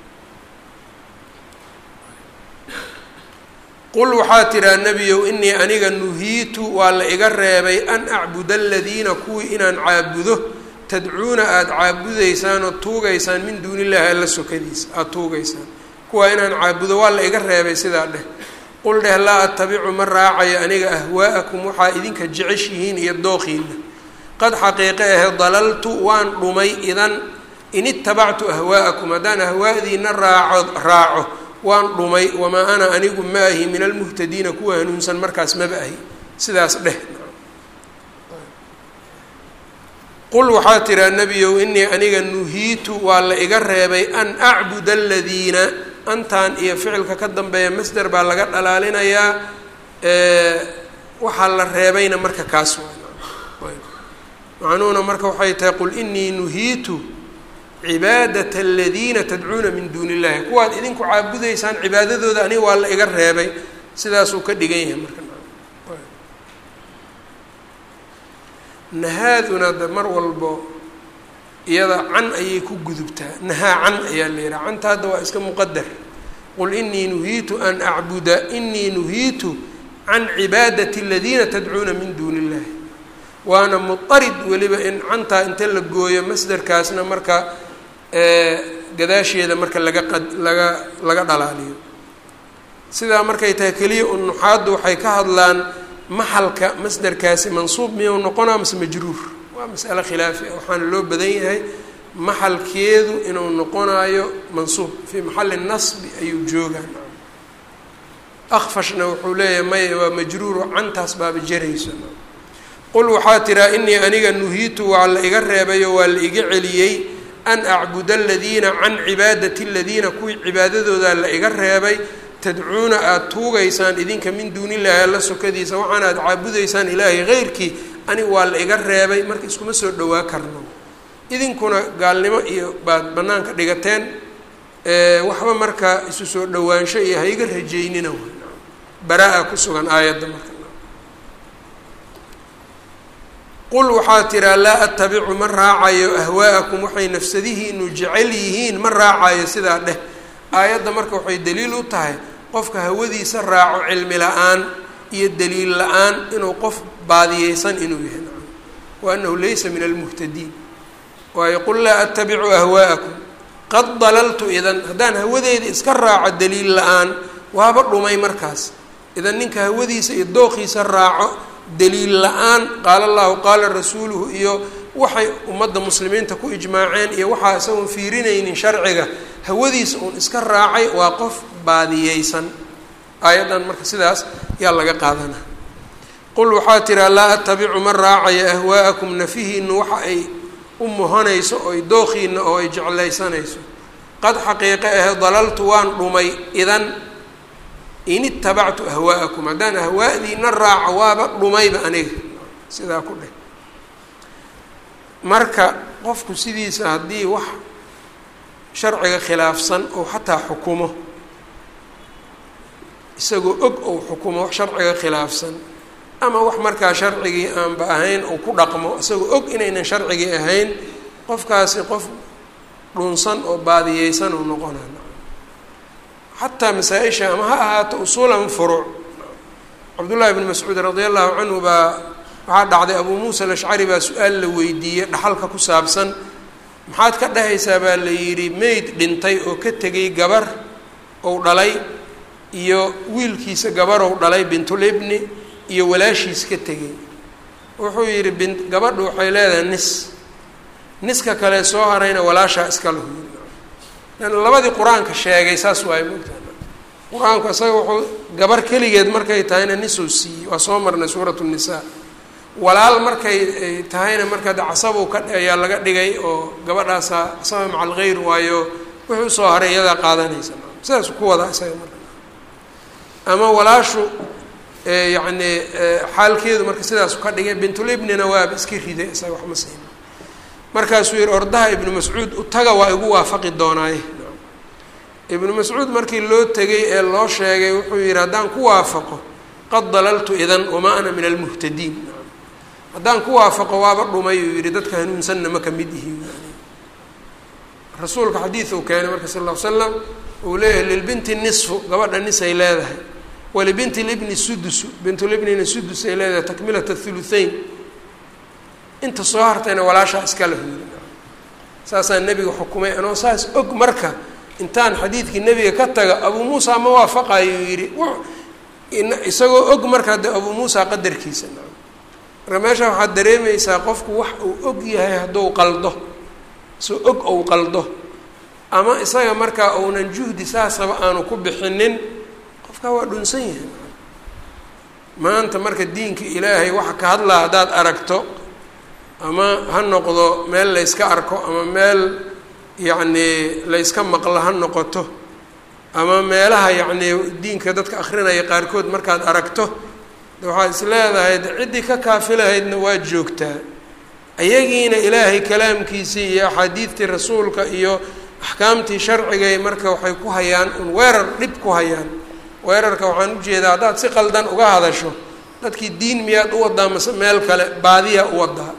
Speaker 1: qul waxaa tiraa nebiyow inii aniga nuhiitu waa la iga reebay an acbuda aladiina kuwii inaan caabudo tadcuuna aada caabudaysaan oo tuugaysaan min duuni illahi alla sokadiisa aada tuugaysaan kuwaa inaan caabudo waa la iga reebay sidaa dheh qul dheh laa attabicu ma raacayo aniga ahwaa'akum waxaa idinka jeceshihiin iyo dooqiina qad xaqiiqe ahe dalaltu waan dhumay idan in itabactu ahwaa'akum haddaan ahwaa'diina raaco raaco waan dhumay wamaa ana anigu ma ahi min almuhtadiina kuwa hanuunsan markaas maba ahi sidaas dheh qul waxaa tiraa nebiyow inii aniga nuhiitu waa la iga reebay an acbuda aladiina antan iyo ficilka ka dambeeya masder baa laga dhalaalinayaa waxaa la reebayna marka kaas macnuhuna marka waxay tahay qul inii nuhiitu cibaadat aladiina tadcuuna min duuni illahi kuwaad idinku caabudaysaan cibaadadooda aniga waa la iga reebay sidaasuu ka dhigan yahay marka nahaaduna de mar walbo iyada can ayay ku gudubtaa nahaa can ayaa la yihaha canta hadda waa iska muqadar qul inii nuhiitu an acbuda inii nuhiitu can cibaadati aladiina tadcuuna min duuni illahi waana muarid weliba in cantaa inta la gooyo masderkaasna marka gadaasheeda marka laga qad laga laga dhalaaliyo sidaa markay tahay keliya un nuxaaddu waxay ka hadlaan maxalka masderkaasi mansuub miyuu noqonaa mase majruur waa masale khilaafi ah waxaana loo badan yahay maxalkeedu inuu noqonaayo mansuub fii maxali nasbi ayuu joogaa akfashna wuxuu leeyahay maya waa majruuro cantaas baaba jarayso qul waxaa tiraa inii aniga nuhiitu waa la iga reebayo waa la iga celiyey an acbuda aladiina can cibaadati aladiina kuwii cibaadadoodaa la iga reebay tadcuuna aada tuugaysaan idinka min duuni illaahi alla sokadiisa waxaana aada caabudaysaan ilaahay heyrkii aniga waa la iga reebay marka iskuma soo dhowaa karno idinkuna gaalnimo iyo baad bannaanka dhigateen waxba marka isu soo dhowaansho iyo hayga rajaynina baraa-a ku sugan aayadda marka qul waxaa tiraa laa attabicu ma raacayo ahwaa'akum waxay nafsadihiinu jecel yihiin ma raacayo sidaa dheh aayadda marka waxay daliil u tahay qofka hawadiisa raaco cilmi la-aan iyo daliil la-aan inuu qof baadiyeysan inuu yahay wa annahu laysa min almuhtadiin waayo qul laa attabicu ahwaa'akum qad dalaltu idan haddaan hawadeeda iska raaco daliil la-aan waaba dhumay markaas idan ninka hawadiisa iyo dooqiisa raaco daliil la-aan qaala allahu qaala rasuuluhu iyo waxay ummadda muslimiinta ku ijmaaceen iyo waxaa isagoon fiirinaynin sharciga hawadiisa uun iska raacay waa qof baadiyeysan aayaddan marka sidaas yaa laga qaadana qul waxaa tiraa laa attabicu ma raacayo ahwaa'akum nafihiinu waxa ay u muhanayso oy dooqiina oo ay jeclaysanayso qad xaqiiqe ahe dalaltu waan dhumay idan in itabactu ahwaa'akum haddaan ahwaa'diina raaco waaba dhumayba aniga sidaa ku dheh marka qofku sidiisa haddii wax sharciga khilaafsan ou xataa xukumo isagoo og ou xukumo wax sharciga khilaafsan ama wax markaa sharcigii aanba ahayn ou ku dhaqmo isagoo og inaynan sharcigii ahayn qofkaasi qof dhunsan oo baadiyeysan ou noqonaa xataa masaa-isha ama ha ahaato usuulan furuuc cabdullaahi bn mascuud radi allahu canhu baa waxaa dhacday abuu muusa alashcari baa su-aal la weydiiyey dhaxalka ku saabsan maxaad ka dhahaysaa baa la yidhi meyd dhintay oo ka tegay gabar ou dhalay iyo wiilkiisa gabarow dhalay bintulibni iyo walaashiis ka tegay wuxuu yidhi bin gabadhu waxay leedahay nis niska kale soo harayna walaashaa iska lahu labadii qur-aanka sheegay saas waay mogtaa qur-aanku isaga wuxuu gabar keligeed markay tahayna nisuu siiyey waa soo marnay suuratu nisaa walaal markay tahayna marka de casabow ka ayaa laga dhigay oo gabadhaasa casaba maca algeyr waayo wixii usoo haray iyadaa qaadanaysa sidaas ku wadaa isaga marka ama walaashu yacni xaalkeedu marka sidaasu ka dhigay bintulibnina waaba iska riday isaga waxma siina markaasuu yihi ordaha ibnu mascuud utaga waa igu waafaqi doonaaye ibnu mascuud markii loo tegay ee loo sheegay wuxuu yihi haddaan ku waafaqo qad dalaltu idan wamaa ana min almuhtadiin haddaan ku waafaqo waaba dhumay uu yihi dadka hanuunsanna ma ka mid ihi rasuulka xadiid uu keenay marka sal ll ly slam uu leeyahay lilbinti nisfu gabadha nisay leedahay walibinti libni sudusu bintulibnina sudus ay leedahay takmilat athuluthain inta soo hartayna walaashaa iska lahu yiri saasaa nebiga xukumay anoo saas og marka intaan xadiidkii nebiga ka taga abuu muusa ma waafaqayuu yidhi isagoo og markaa de abuu muusa qadarkiisa marka meesha waxaad dareemaysaa qofku wax uu og yahay hadduu qaldo soo og ou qaldo ama isaga markaa uunan juhdi saasaba aanu ku bixinin qofkaa waa dhunsan yahay maanta marka diinka ilaahay waxa ka hadlaa haddaad aragto ama ha noqdo meel layska arko ama meel yacnii layska maqlo ha noqoto ama meelaha yacnii diinka dadka akrinaya qaarkood markaad aragto de waxaad is leedahay de ciddii ka kaafilahaydna waa joogtaa ayagiina ilaahay kalaamkiisii iyo axaadiidtii rasuulka iyo axkaamtii sharcigay marka waxay ku hayaan un weerar dhib ku hayaan weerarka waxaan ujeedaa haddaad si qaldan uga hadasho dadkii diin miyaad u wadaa mase meel kale baadiyaa u wadaa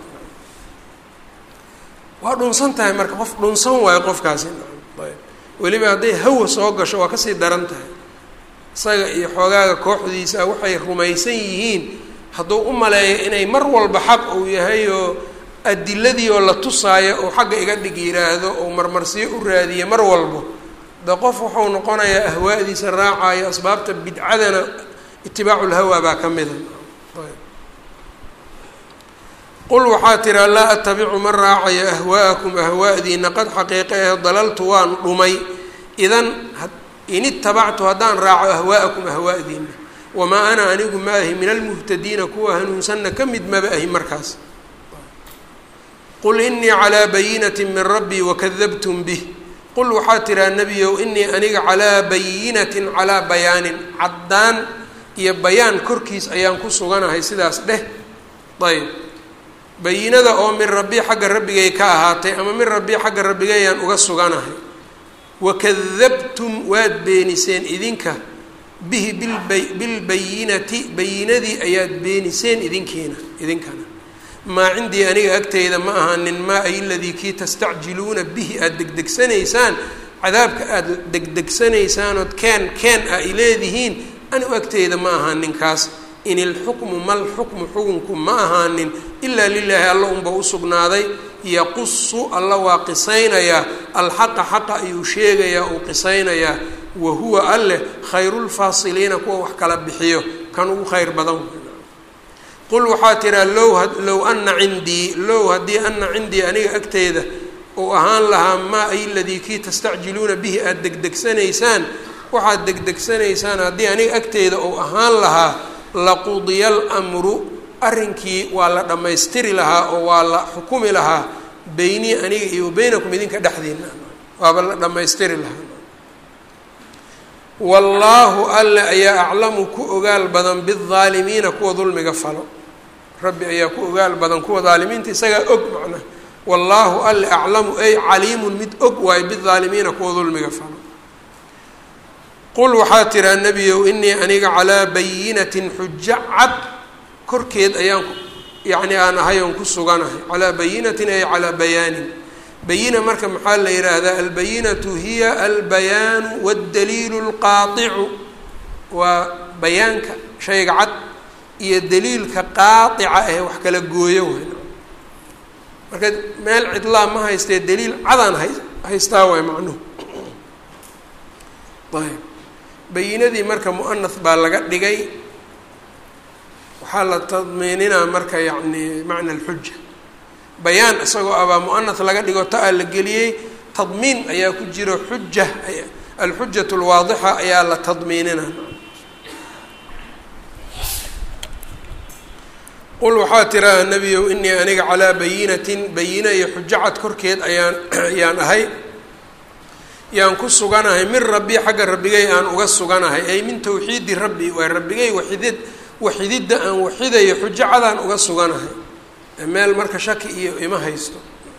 Speaker 1: waa dhunsan tahay marka qof dhunsan waayo qofkaasi ayb weliba hadday hawa soo gasho waa kasii daran tahay isaga iyo xoogaaga kooxdiisa waxay rumaysan yihiin hadduu u maleeyo inay mar walba xaq uu yahay oo adiladii oo la tusaayo oo xagga iga dhig yiraahdo oo marmarsiyo u raadiya mar walbo de qof wuxuu noqonayaa ahwaadiisa raacayo asbaabta bidcadana itibaacu lhawa baa ka mida qul waxaa tiraa laa atabicu ma raacayo ahwaa'akum ahwaa'diina qad xaqiiqa eh dalaltu waan dhumay idan in itabactu haddaan raaco ahwaa'akum ahwaa'diina wamaa ana anigu ma ahi min almuhtadiina kuwa hanuunsanna ka mid maba ahi markaas qul inii calaa bayinati min rabbii wakadabtum bih qul waxaa tiraa nebiyow inii aniga calaa bayinatin calaa bayaanin caddaan iyo bayaan korkiis ayaan ku suganahay sidaas dheh ayb bayinada oo min rabbii xagga rabbigay ka ahaatay ama min rabbii xagga rabbigayaan uga suganahay wakadabtum waad beeniseen idinka bihi bilbay bilbayinati bayinadii ayaad beeniseen idinkiina idinkana maa cindii aniga agteyda ma ahaanin maa ay ladii kii tastacjiluuna bihi aada degdegsanaysaan cadaabka aada degdegsanaysaan ood keen keen a i leedihiin anigu agteyda ma ahaanin kaas in ilxukmu mal xukmu xukunku ma ahaanin ilaa lilaahi alla unba usugnaaday yaqusu alla waa qisaynayaa alxaqa xaqa ayuu sheegayaa uu qisaynayaa wa huwa alleh khayrulfaasiliina kuwa wax kala bixiyo kan ugu khayr badan qul waxaa tiraa low low ana cindii low haddii ana cindii aniga agteeda uu ahaan lahaa maa ay ladii kii tastacjiluuna bihi aada degdegsanaysaan waxaad degdegsanaysaan haddii aniga agteeda uu ahaan lahaa laqudiya almru arrinkii waa la dhammaystiri lahaa oo waa la xukumi lahaa beynii aniga iyo beynakum idinka dhexdiina waaba la dhammaystiri lahaa wallaahu alle ayaa aclamu ku ogaal badan bidaalimiina kuwa dulmiga falo rabbi ayaa ku ogaal badan kuwa daalimiinta isagaa og macnaha wallaahu alle aclamu ay caliimun mid og waayo bidaalimiina kuwa dulmiga falo qul waxaa tiraa nebiyow inii aniga calaa bayinatin xujo cad korkeed ayaan yacni aan ahay oon ku suganahay calaa bayinatin ay calaa bayaanin bayina marka maxaa la yidhaahdaa albayinatu hiya albayaanu waddaliilu lqaaicu waa bayaanka shayga cad iyo daliilka qaaطica ee wax kala gooyo way marka meel cidlaa ma haystee daliil cadaan hay haystaa waay macnuhu ayb bayinadii marka muanath baa laga dhigay waxaa la tadmiininaa marka yacni macna alxuja bayaan isagoo abaa muanath laga dhigo ta-a la geliyey tadmiin ayaa ku jiro xuja alxujat lwaadixa ayaa la tadmiinina qul waxaa tiraa nebiyow inii aniga calaa bayinatin bayina iyo xujo cad korkeed ayaan ayaan ahay yaan ku suganahay min rabbi xagga rabbigay aan uga suganahay ay min tawxiidi rabbi waa rabbigay waxidid waxididda aan waxidayo xujo cadaan uga suganahay meel marka shaki iyo ima haysto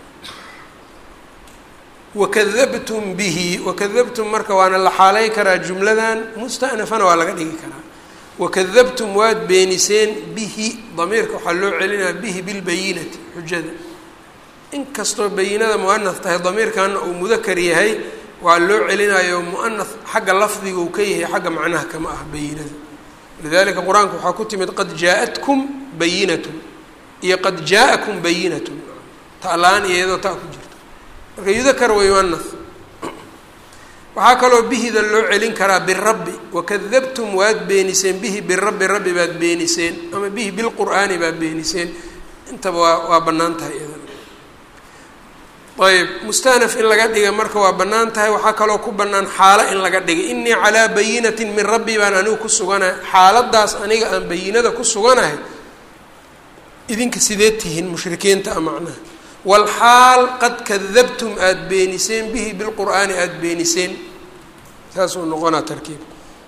Speaker 1: wakadabtum bihi wakadabtum marka waana la xaalay karaa jumladan mustanafana waa laga dhigi karaa wakadabtum waad beeniseen bihi damiirka waxaa loo celinaya bihi bilbayinati xujada inkastoo bayinada muanath tahay damiirkana uu mudakar yahay waa loo celinayo muanath xagga lafdiga uu ka yahay xagga macnaha kama ah bayinada lidalika qur-aanka waxaa ku timid qad jaa-atkum bayinatun iyo qad jaa-akum bayinatun ta la-aan iyadoo taa ku jirto marka yudakar wa yuanath waxaa kaloo bihida loo celin karaa birabbi wakadabtum waad beeniseen bihi birabbi rabbi baad beeniseen ama bihi bilqur'aani baad beeniseen intaba waa waa bannaan tahay iyadana ayb mustanaf in laga dhiga marka waa bannaan tahay waxaa kaloo ku bannaan xaalo in laga dhigay inii calaa bayinatin min rabbi baan anigu ku suganahay xaaladaas aniga aan bayinada ku suganahay idinka sidee tihiin mushrikiinta a macnaha walxaal qad kadabtum aada beeniseen bihi bilqur'aani aada beeniseen saasuu noqonaa tarkiib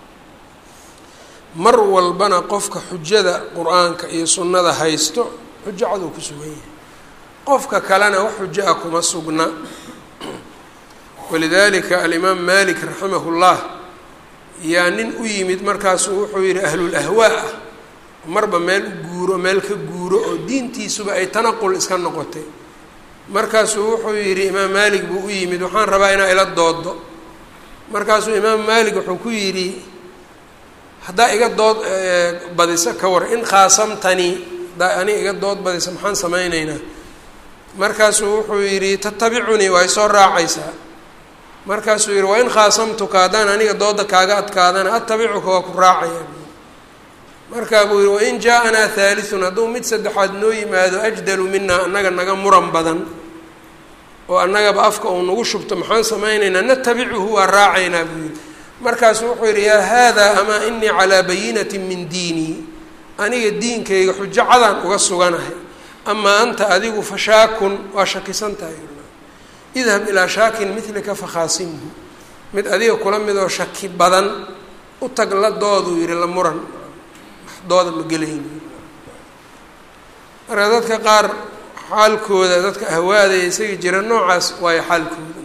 Speaker 1: mar walbana qofka xujada qur-aanka iyo sunnada haysto xujo caduu ku sugan yahay qofka kalena wax xujo ah kuma sugna walidalika alimaam malik raximah llah yaa nin u yimid markaasuu wuxuu yihi ahlul ahwaa ah marba meel u guuro meel ka guuro oo diintiisuba ay tanaqul iska noqotay markaasuu wuxuu yidhi imaam maalik buu u yimid waxaan rabaa inaa ila doodo markaasuu imaam maalik wuxuu ku yidhi haddaa iga dood badisa ka war in khaasamtanii haddaa ani iga dood badisa maxaan samayneynaa markaasuu wuxuu yidhi tatabicunii waa isoo raacaysaa markaasuu yidhi wain khaasamtuka haddaan aniga dooda kaaga adkaadana atabicuka waa ku raacaya markaa buu yihi wain jaa-anaa haaliun hadduu mid saddexaad noo yimaado ajdalu minaa annaga naga muran badan oo annagaba afka uu nagu shubto maxaan samaynaynaa natabicuhu waa raacaynaa buu yihi markaasuu wuxuu yidhi yaa haadaa amaa inii calaa bayinatin min diinii aniga diinkayga xujo cadaan uga suganahay amaa anta adigu fashaakun waa shakisan tahay idhab ilaa shaakin milika fakhaasimhu mid adiga kula mid oo shaki badan u tag la dooduu yihi la muran dooda ma gelayn marka dadka qaar xaalkooda dadka ahwaadaya isaga jira noocaas waayo xaalkooda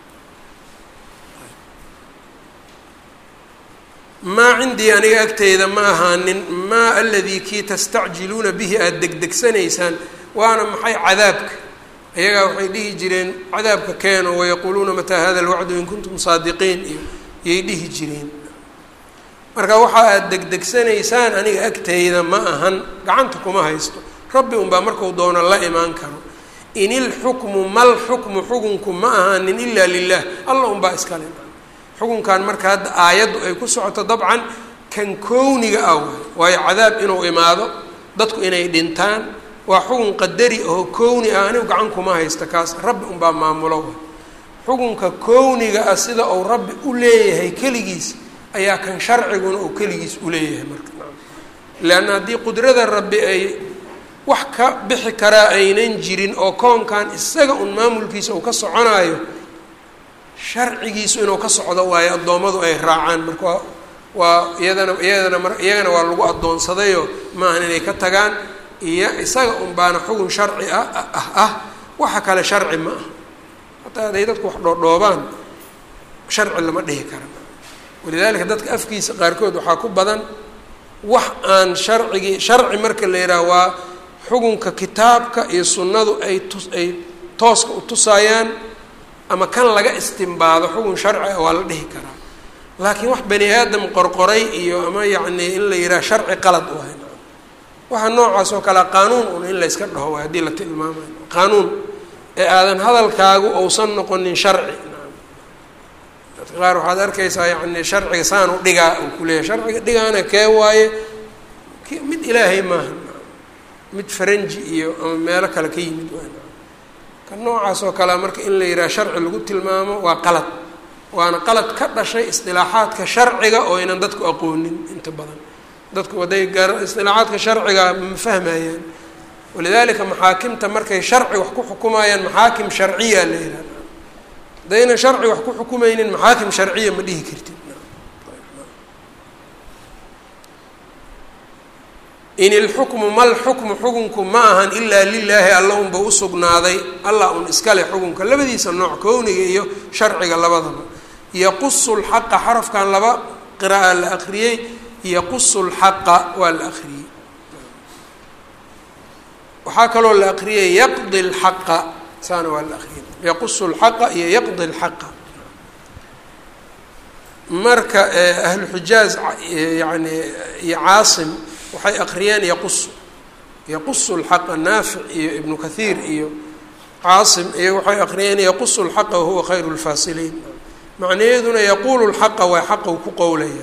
Speaker 1: maa cindii aniga agteyda ma ahaanin maa aladii kii tastacjiluuna bihi aada degdegsanaysaan waana maxay cadaabka iyagaa waxay dhihi jireen cadaabka keeno wayaquuluuna mataa hada alwacdu in kuntum saadiqiin iyo yay dhihi jireen marka waxa aada degdegsanaysaan aniga agteyda ma ahan gacanta kuma haysto rabbi unbaa marku doono la imaan karo in ilxukmu mal xukmu xukunku ma ahaanin ilaa lilah allah unbaa iskale xukunkan marka hadda aayaddu ay ku socoto dabcan kan kowniga ah waay waayo cadaab inuu imaado dadku inay dhintaan waa xukun qadari oo kowni ah anigu gacan kuma haysta kaas rabbi unbaa maamulo xukunka kowniga ah sida uu rabbi u leeyahay keligiis ayaa kan sharciguna uu keligiis uleeyahay marka leanna haddii qudrada rabbi ay wax ka bixi karaa aynan jirin oo koonkan isaga un maamulkiisa uu ka soconaayo sharcigiisu inuu ka socdo waayo addoommadu ay raacaan marka waa waa iyadana iyadana mar iyagana waa lagu addoonsadayo maahan inay ka tagaan iyo isaga un baana xugun sharci ah ah ah waxa kale sharci ma ah hataa hadday dadku wax dhoodhoobaan sharci lama dhihi kara walidaalika dadka afkiisa qaarkood waxaa ku badan wax aan sharcigii sharci marka la yidhaha waa xukunka kitaabka iyo sunnadu ay tus ay tooska u tusaayaan ama kan laga istimbaado xukun sharci ah waa la dhihi karaa laakiin wax bani aadam qorqoray iyo ama yacni in la yidhaha sharci qalad waay waxa noocaas oo kale qaanuun un in layska dhaho waay haddii la tilmaamayo qaanuun ee aadan hadalkaagu ousan noqonin sharci dadka qaar waxaad arkaysaa yani sharciga saan u dhigaa uu kuleeyahay sharciga dhigaana kee waaye mid ilaahay maaha mid faranji iyo ama meelo kale ka yimid waay ka noocaas oo kalea marka in la yidhaha sharci lagu tilmaamo waa qalad waana qalad ka dhashay isdilaaxaadka sharciga oo aynan dadku aqoonin inta badan dadku hadday gar isdilaaxaadka sharciga ma fahmayaan walidaalika maxaakimta markay sharci wax ku xukumayaan maxaakim sharciya la yihahda haddaynan sharci wax ku xukumaynin maxaakim sharciya ma dhihi kartid in ilxukmu mal xukmu xukunku ma ahan ilaa lilaahi alla unba usugnaaday allah un iskale xukunka labadiisa nooc kowniga iyo sharciga labadaba yaqusu lxaqa xarafkan laba qira'a la akriyey yaqusu lxaqa waa la akriyey waxaa kaloo la akriyay yaqdi lxaqa saana waa la akriyay yaqusu lxaqa iyo yaqdi lxaqa marka ahlu xijaaz yani iyo caasim waxay akriyeen yaqusu yaqusu lxaqa naafic iyo ibnu kathiir iyo caasim iyo waxay akriyeen yaqusu lxaqa wahuwa khayru lfaasiliin macnaheeduna yaquulu lxaqa waa xaqa uu ku qowlaya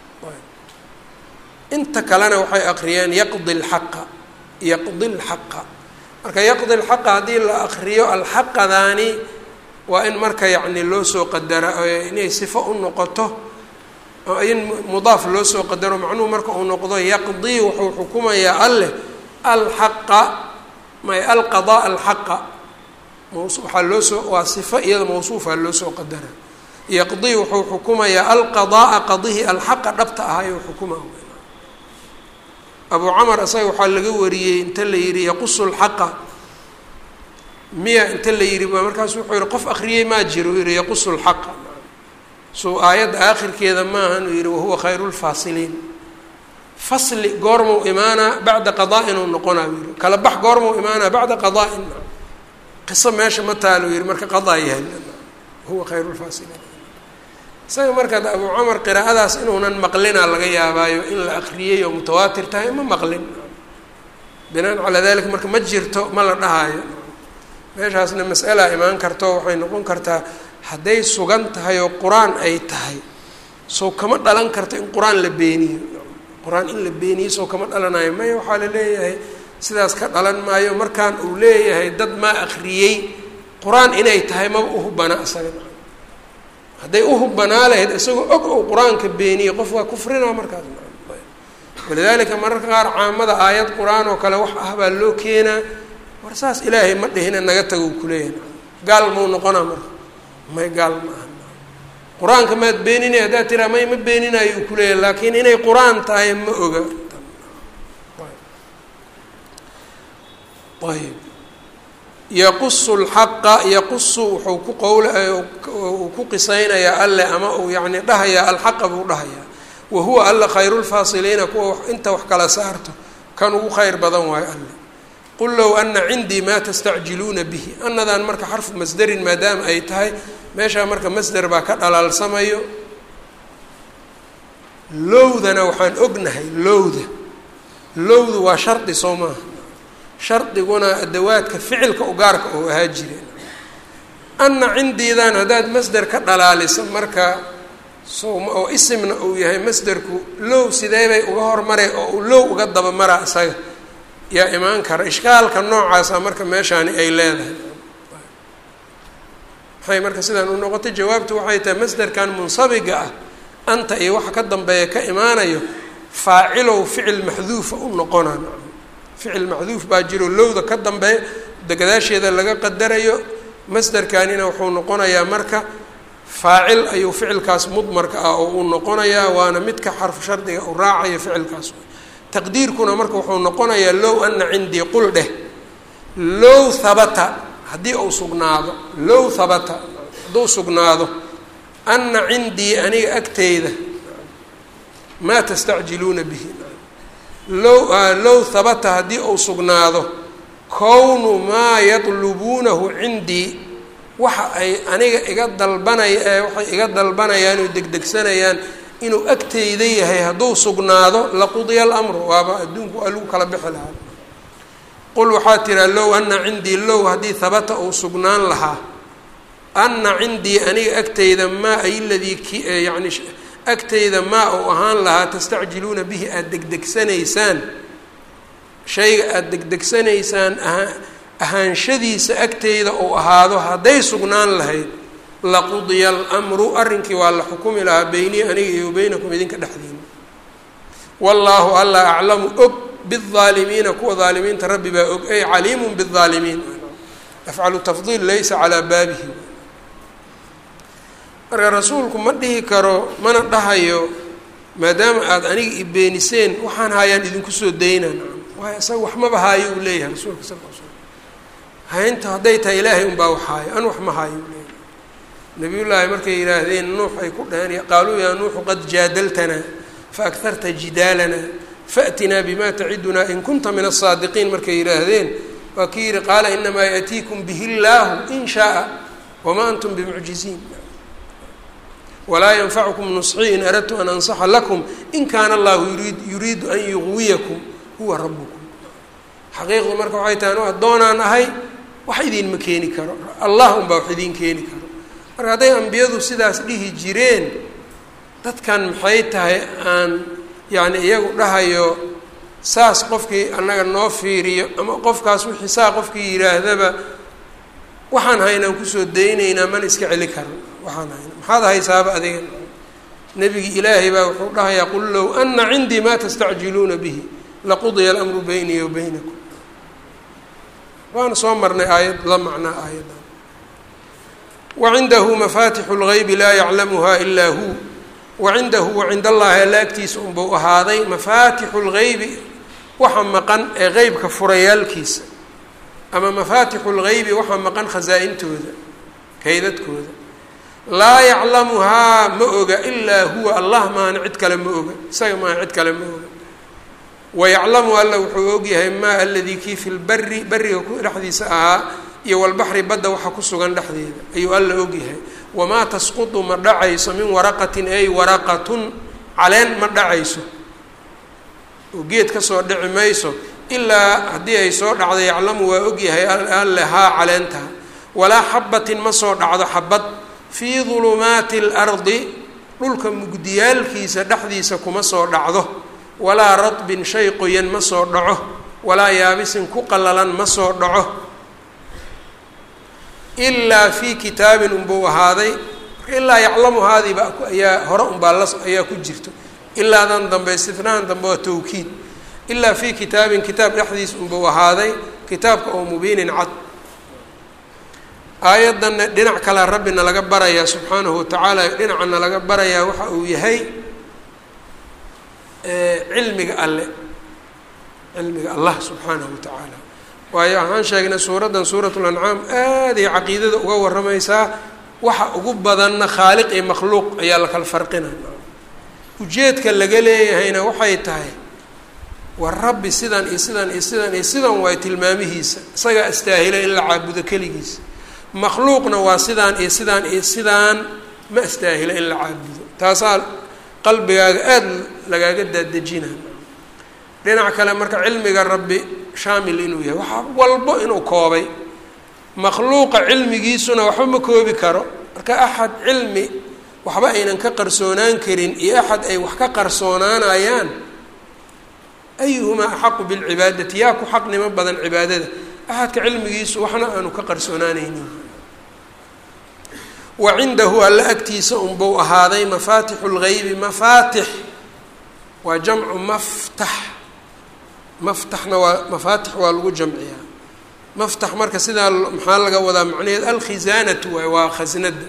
Speaker 1: inta kalena waxay aqriyeen yaqdi lxaqa yaqdi lxaqa marka yaqdi lxaqa haddii la akriyo alxaqadaani waa in marka yacni loo soo qadara inay sifo u noqoto in mudaaf loo soo qadaro macnuhu marka uu noqdo yaqdii wuxuu xukumayaa alleh alxaqa may alqadaa alxaqa waxaa loo soo waa sifo iyada mawsuufa loo soo qadara yaqdii wuxuu xukumayaa alqadaaa qadihi alxaqa dhabta ahayuu xukuma abu camar isaga waxaa laga wariyey inta la yidhi yaqusu lxaqa miya inta la yidhi markaasu wuxuu yihi qof akriyey maa jiro u yihi yaqusu lxaqa suu aayadda aakhirkeeda maahan uu yihi wahuwa khayru lfaasiliin fasli goormuu imaanaa bacda qadaa'in uu noqonaa u yihi kala bax goormuu imaanaa bacda qadaa'in qiso meesha ma taalo yihi marka qadaa yahay huwa khayru lfaasiliin isaga marka abu camar qiraa'adaas inuunan maqlinaa laga yaabaayo in la akriyey oo mutawaatir tahay ma maqlin binaan calaa dalika marka ma jirto ma la dhahaayo meeshaasna mas'alaa imaan karto waxay noqon kartaa hadday sugan tahay oo qur-aan ay tahay sow kama dhalan karto in qur-aan la beeniyo qur-aan in la beeniyo sow kama dhalanayo maya waxaa la leeyahay sidaas ka dhalan maayo markaan uu leeyahay dad maa akriyey qur-aan inay tahay maba uhubana isaga hadday uhubanaa lahayd isagoo og ou qur-aanka beeniye qof waa kufrinaa markaas walidaalika mararka qaar caamada aayad qur-aan oo kale wax ah baa loo keenaa war saas ilaahay ma dhihina naga tago u kuleeyahay gaal mau noqonaa marka may gaal ma aha qur-aanka maad beeninay haddaad tiraa may ma beeninayo uu kuleeyahay laakiin inay qur-aan tahay ma oga ayb yaqusu lxaqa yaqusu wuxuu ku qowla uu ku qisaynayaa alle ama uu yacni dhahayaa alxaqa buu dhahayaa wa huwa alla khayru lfaasiliina kuwa inta wax kala saarto kan ugu khayr badan waayo alle qul low ana cindii maa tastacjiluuna bihi anadaan marka xarfu masderin maadaama ay tahay meeshaa marka masder baa ka dhalaalsamayo lowdana waxaan ognahay lowda lowdu waa shardi soo maaha shardiguna adawaadka ficilka ugaarka oo ahaa jireen anna cindiidan haddaad masder ka dhalaalisa marka sowma oo isimna uu yahay masderku low sidee bay uga hormare oo uu low uga dabamaraa isaga yaa imaan kara ishkaalka noocaasa marka meeshaani ay leedahay maxay marka sidaan u noqotay jawaabtu waxay tahay masderkan munsabiga ah anta iyo waxa ka dambeeya ka imaanayo faacilow ficil maxduufa u noqonaa ficil maxduuf baa jiro lowda ka dambeeya degadaasheeda laga qadarayo masderkanina wuxuu noqonayaa marka faacil ayuu ficilkaas mudmarka ah oo uu noqonayaa waana midka xarfu shardiga uu raacayo ficilkaas taqdiirkuna marka wuxuu noqonayaa low ana cindii qul dheh low habata haddii uu sugnaado low habata hadduu sugnaado ana cindii aniga agteyda maa tastacjiluuna bihi low low habata haddii uu sugnaado kownu maa yatlubuunahu cindii waxa ay aniga iga dalbanaya ee waxay iga dalbanayaan oo degdegsanayaan inuu agteyda yahay hadduu sugnaado laqudiya alamru waaba adduunku waa lagu kala bixi lahaa qul waxaa tiraa low ana cindii low haddii habata uu sugnaan lahaa ana cindii aniga agteyda maa ay ladii ki yani agteyda maa uu ahaan lahaa tastacjiluuna bihi aada degdegsanaysaan shayga aada degdegsanaysaan aha ahaanshadiisa agteyda uu ahaado hadday sugnaan lahayd laqudiya almru arrinkii waa la xukumi lahaa beynii aniga iyo beynakum idinka dhexdiina wallaahu alla aclamu og baalimiina kuwa daalimiinta rabbi baa og ay caliimun baalimiin afcalu tafdiil laysa calaa baabihi marka rasuulku ma dhihi karo mana dhahayo maadaama aada aniga i beeniseen waxaan haayaan idinku soo daynaan waayo isaga waxmaba haayo uu leeyahay rasuulka sal l slam haynta hadday tahay ilaahay unbaa wax haayo an wax ma haayo uu leeyahay nabiyullaahi markay yidhaahdeen nuux ay ku dhaheen qaaluu yaa nuuxu qad jaadaltanaa faakharta jidaalana faatinaa bima tacidunaa in kunta min asaadiqiin markay yidhaahdeen waa kii yihi qaala inamaa yaatiikum bihi llaahu in shaaa wamaa antum bimucjiziin walaa yanfacukum nusxii in aradtu an ansaxa lakum in kaana allahu yurid yuriidu an yuqwiyakum huwa rabukum xaqiiqdu marka waxay tahay anu addoonaan ahay wax idiinma keeni karo allah unbaa wax idiin keeni karo marka hadday ambiyadu sidaas dhihi jireen dadkan maxay tahay aan yacni iyagu dhahayo saas qofkii annaga noo fiiriyo ama qofkaas wixii saa qofkii yidhaahdaba waxaan haynaan kusoo daynaynaa mana iska celi karan waxaan hayna maxaad haysaaba adiga nebigi ilaahay baa wuxuu dhahayaa qul low ana cindii ma tastacjiluuna bihi laqudiya alamru baynii wa baynakum waana soo marnay aayad la macnaa aayaddan wacindahu mafatixu lgaybi laa yaclamuha ilaa hu wacindahu wacind allahi alla agtiisa unbuu ahaaday mafaatixu lgaybi waxa maqan ee qeybka furayaalkiisa ama mafaatixu lgaybi waxa maqan khasaa-intooda kaydadkooda laa yaclamuhaa ma oga ilaa huwa allah maana cid kale ma oga isaga maana cid kale ma oga wayaclamu alla wuxuu ogyahay maa aladii kii fi lbari beriga ku dhexdiisa ahaa iyo walbaxri badda waxa ku sugan dhexdeeda ayuu alla ogyahay wamaa tasqutu ma dhacayso min waraqatin ay waraqatun caleen ma dhacayso oo geed kasoo dhici mayso ilaa haddii ay soo dhacdo yaclamu waa ogyahay alle haa caleentaa walaa xabatin ma soo dhacdo xabad fii dulumaati اlardi dhulka mugdiyaalkiisa dhexdiisa kuma soo dhacdo walaa radbin shay qoyan ma soo dhaco walaa yaabisin ku qallalan ma soo dhaco ilaa fii kitaabin unbuu ahaaday ilaa yaclamu haadiiba ayaa hore unbaa la ayaa ku jirto ilaadan dambe istinahan dambe waa tawkiid ilaa fii kitaabin kitaab dhexdiis unbuu ahaaday kitaabka oo mubiinin cad aayaddanna dhinac kalea rabbina laga barayaa subxaanahu watacaala dhinacana laga barayaa waxa uu yahay cilmiga alle cilmiga allah subxaanahu watacaala waayo waxaan sheegnay suuraddan suurat lancaam aaday caqiidada uga warramaysaa waxa ugu badanna khaaliq iyo makhluuq ayaa la kala farqinaya ujeedka laga leeyahayna waxay tahay war rabbi sidan iyo sidan iyo sidan iyo sidan waay tilmaamihiisa isagaa astaahila in la caabudo keligiisa makhluuqna waa sidaan iyo sidaan iyo sidaan ma astaahila in la caabudo taasaa qalbigaaga aada lagaaga daadejina dhinac kale marka cilmiga rabbi shaamil inuu yahay waxa walbo inuu koobay makhluuqa cilmigiisuna waxba ma koobi karo marka axad cilmi waxba aynan ka qarsoonaan karin iyo axad ay wax ka qarsoonaanayaan ayuhumaa axaqu bilcibaadati yaa ku xaqnimo badan cibaadada axadka cilmigiisu waxna aanu ka qarsoonaanaynin wa cindahu alla agtiisa unbuu ahaaday mafaatixu lgaybi mafaatix waa jamcu maftax maftaxna waa mafaatix waa lagu jamciyaa maftax marka sidaa maxaa laga wadaa macnaheed alkhisaanatu waay waa khasnada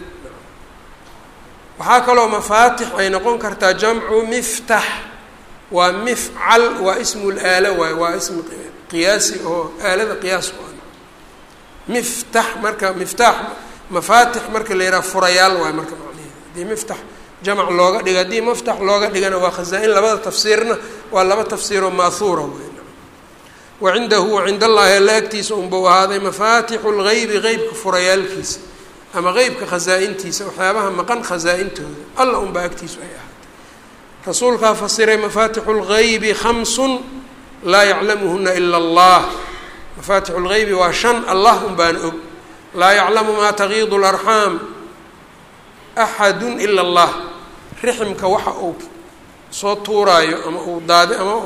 Speaker 1: waxaa kaloo mafaatix ay noqon kartaa jamcu miftax waa mifcal waa ismu laala waay waa ism qiyaasi oo aalada qiyaas u ah miftax marka miftaax mafaatix marka la yidhaha furayaal waay marka macnaheed haddii miftax jamac looga dhigo haddii maftax looga dhigana waa khazaa-in labada tafsiirna waa laba tafsiiroo maahuura wey wacindahu wacind allaahi alla agtiisa unbuu ahaaday mafaatixu lgaybi qeybka furayaalkiisa ama qeybka khasaa-intiisa waxyaabaha maqan khasaa-intooda alla unbaa agtiisu ay ahaatay rasuulkaa fasiray mafaatixu lgaybi khamsun laa yaclamuhuna ila allah mafaatixu lgaybi waa shan allah unbaan og laa yaclamu maa tagiidu larxaam axadu ila allah riximka waxa uu soo tuuraayo ama uu daadi ama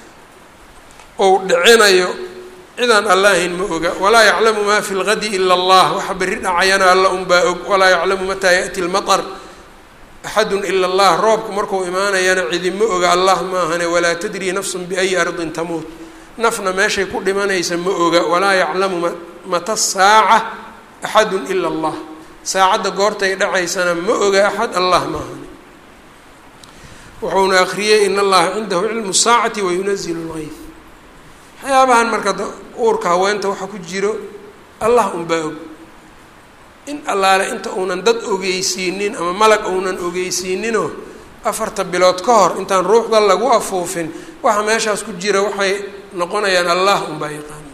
Speaker 1: ou dhicinayo cidaan alla ahayn ma oga walaa yaclamu maa fi lgadi ila allah waxa berri dhacayana alla unbaa og walaa yaclamu mataa yaأti lmaطr axadu ila allah roobku markuu imaanayana cidi ma oga allah maahane walaa tadri nafsu biayi ardin tamuut nafna meeshay ku dhimanaysa ma oga walaa yaclamu mata saaca axadu ila allah saacadda goortay dhacaysana ma oga axad allah maahane wuxuuna akriyey in allaha cindahu cilmu saacati wayunazilu lgayf waxyaabahan marka uurka haweenta waxa ku jiro allah unbaa og in allaale inta uunan dad ogeysiinin ama malag uunan ogeysiininoo afarta bilood ka hor intaan ruuxda lagu afuufin waxa meeshaas ku jira waxay noqonayaan allah unbaa yaqaan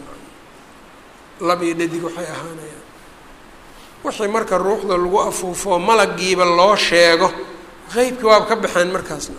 Speaker 1: lab iyo dhadig waxay ahaanayaan wixii marka ruuxda lagu afuufo malagiiba loo sheego qeybkii waaba ka baxeen markaasna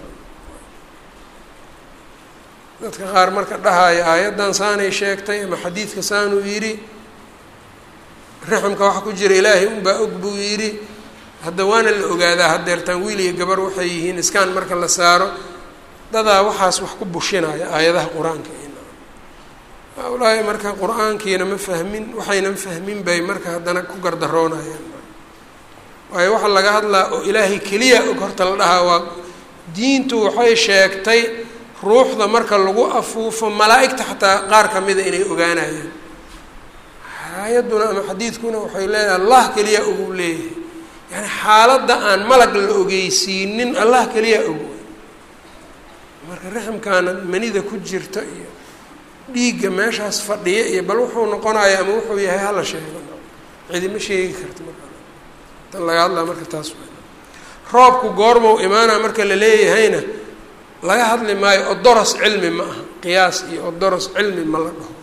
Speaker 1: dadka qaar marka dhahaya aayaddan saanay sheegtay ama xadiidka saanuu yidhi raximka waxa ku jira ilaahay unbaa og buu yidhi hadda waana la ogaadaa haddeertaan wiil iyo gabar waxay yihiin iskaan marka la saaro dadaa waxaas wax ku bushinaya aayadaha qur-aanka ulaahi marka qur-aankiina ma fahmin waxaynan fahmin bay marka haddana ku gardaroonayaan waayo waxaa laga hadlaa oo ilaahay keliya og horta la dhahaa waa diintu waxay sheegtay ruuxda marka lagu afuufo malaa'igta xataa qaar ka mida inay ogaanayaan aayadduna ama xadiidkuna waxay leedahay allah keliya ogu leeyahay yani xaaladda aan malag la ogeysiinin allah keliya og marka raximkaana manida ku jirta iyo dhiigga meeshaas fadhiya iyo bal wuxuu noqonaya ama wuxuu yahay hala sheego cidima sheegi karta marka tan laga hadlaa marka taas roobku goormau imaana marka la leeyahayna laga hadli maayo odoros cilmi ma aha qiyaas iyo odoros cilmi ma la dhaho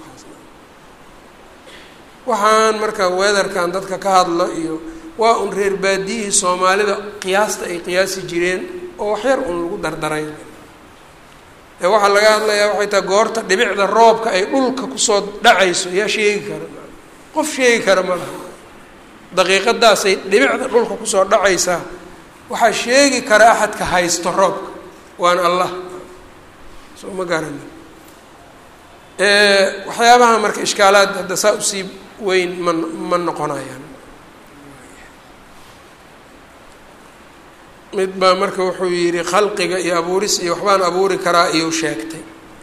Speaker 1: waxaan marka weedarkan dadka ka hadlo iyo waa un reer baadiyihii soomaalida qiyaasta ay qiyaasi jireen oo waxyar un lagu dardaray ee waxaa laga hadlayaa waxay tahay goorta dhibicda roobka ay dhulka kusoo dhacayso yaa sheegi kara qof sheegi kara ma laha daqiiqadaasay dhibicda dhulka kusoo dhacaysaa waxaa sheegi kara axadka haysto roobka waana allah soo ma garani waxyaabaha marka ishkaalaad hadda saa usii weyn ma ma noqonayaan mid baa marka wuxuu yidhi khalqiga iyo abuuris iyo waxbaan abuuri karaa iyuu sheegtay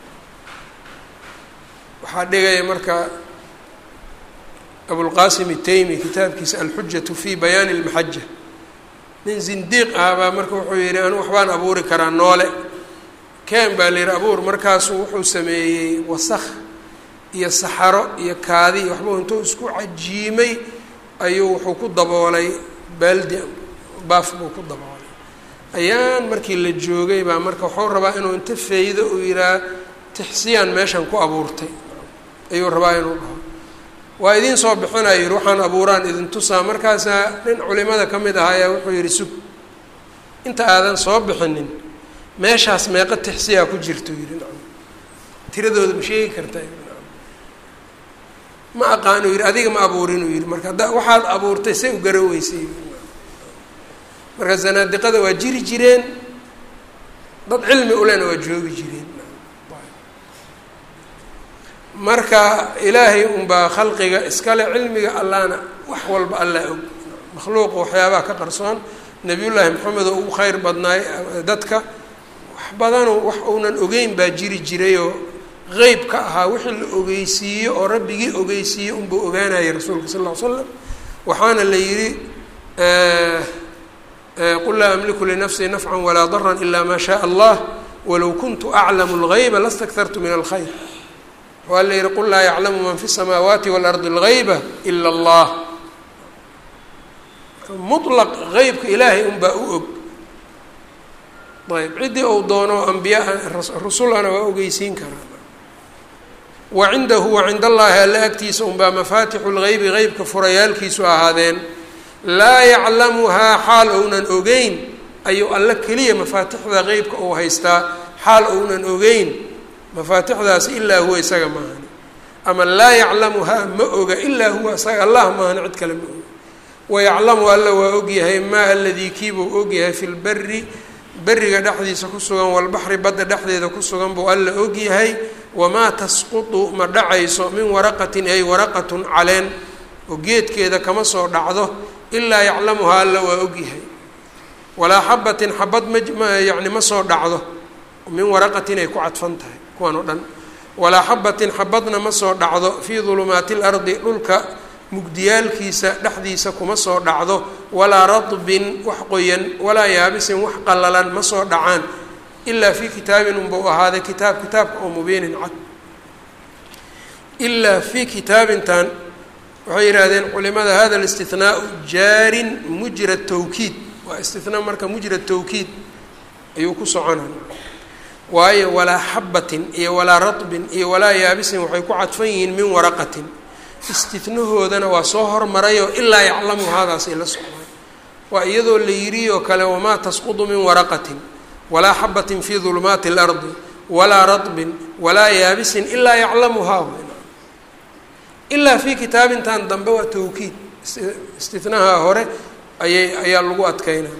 Speaker 1: waxaa dhigaya marka abulqasim itaymi kitaabkiisa alxujatu fi bayaani اlmaxaja nin zindiiq ah baa marka wuxuu yihi anu waxbaan abuuri karaa noole ken baa la yihi abuur markaasuu wuxuu sameeyey wasakh iyo saxaro iyo kaadi waxbuu intuu isku cajiimay ayuu wuxuu ku daboolay baaldi baaf buu ku daboolay ayaan markii la joogay baa marka wuxuu rabaa inuu inta faydo uu yihaha tixsiyaan meeshan ku abuurtay ayuu rabaa inuu dhaho waa idiin soo bixinaya yihi waxaan abuuraan idin tusaa markaasaa nin culimada ka mid ahaa ayaa wuxuu yihi sug inta aadan soo bixinin meeshaas meeqa tixsiyaa ku jirto yihi nacam tiradooda ma sheegi kartaa yii nacam ma aqaanu yihi adiga ma abuurinuu yihi marka hadda waxaad abuurtay say u garaweysay marka zanaadiqada waa jiri jireen dad cilmi ulena waa joogi jireen marka ilaahay unbaa khalqiga iskale cilmiga allahna wax walba allah og makhluuqa waxyaabaha ka qarsoon nabiyullaahi maxamed oo ugu kheyr badnaay dadka wax badanu wax uunan ogeyn baa jiri jirayoo qeyb ka ahaa wixii la ogeysiiyo oo rabbigii ogeysiiye unbuu ogaanayay rasuulka sal ll ly slam waxaana la yidhi qul laa amliku linafsii nafcan walaa daran ila maa shaء allah walow kuntu aclamu اlgayba lastaktartu min alkhayr waa la yihi qul laa yaclamu man fi الsamaawaati waاlardi اlgayba ila اllah muطlaq geybka ilaahay unbaa u og ayb ciddii ou doono ambiyaa rusulana waa ogeysiin karaa wa cindahu wa cind allahi alla agtiisa unbaa mafaatixu lgeybi geybka furayaalkiisu ahaadeen laa yaclamuhaa xaal ounan ogeyn ayuu alla keliya mafaatixda qeybka ou haystaa xaal ounan ogeyn mafaatixdaas ilaa huwa isaga maahani ama laa yaclamuhaa ma oga ilaa huwa isaga allah maahani cid kale ma oga wayaclamu alla waa ogyahay maa aladii kiibuu ogyahay fi lberi beriga dhexdiisa ku sugan walbaxri badda dhexdeeda ku sugan buu alla ogyahay wamaa tasqutu ma dhacayso min waraqatin ay waraqatun caleen oo geedkeeda kama soo dhacdo ilaa yaclamuhaa alla waa ogyahay walaa xabatin xabad ma yani ma soo dhacdo min waraqatin ay ku cadfan tahay kuwan oo dhan walaa xabatin xabadna ma soo dhacdo fii dulumaati lardi dhulka mugdiyaalkiisa dhexdiisa kuma soo dhacdo walaa radbin wax qoyan walaa yaabisin wax qallalan ma soo dhacaan ilaa fii kitaabin unbau ahaaday kitaab kitaabka oo mubiinin cad ilaa fii kitaabintan waxay yidhaahdeen culimada hada listihnaau jaarin mujra tawkiid waa istinaa marka mujra tawkiid ayuu ku soconay waayo walaa xabatin iyo walaa radbin iyo walaa yaabisin waxay ku cadfan yihiin min waraqatin istinahoodana waa soo hormarayoo ilaa yaclamu haadaasay la socdaan waa iyadoo la yidhi oo kale wamaa tasqudu min waraqatin walaa xabatin fii dulumaati اlardi walaa radbin walaa yaabisin ilaa yaclamuhaa ilaa fii kitaabintan dambe waa tawkiid istinaha hore ayay ayaa lagu adkeynaa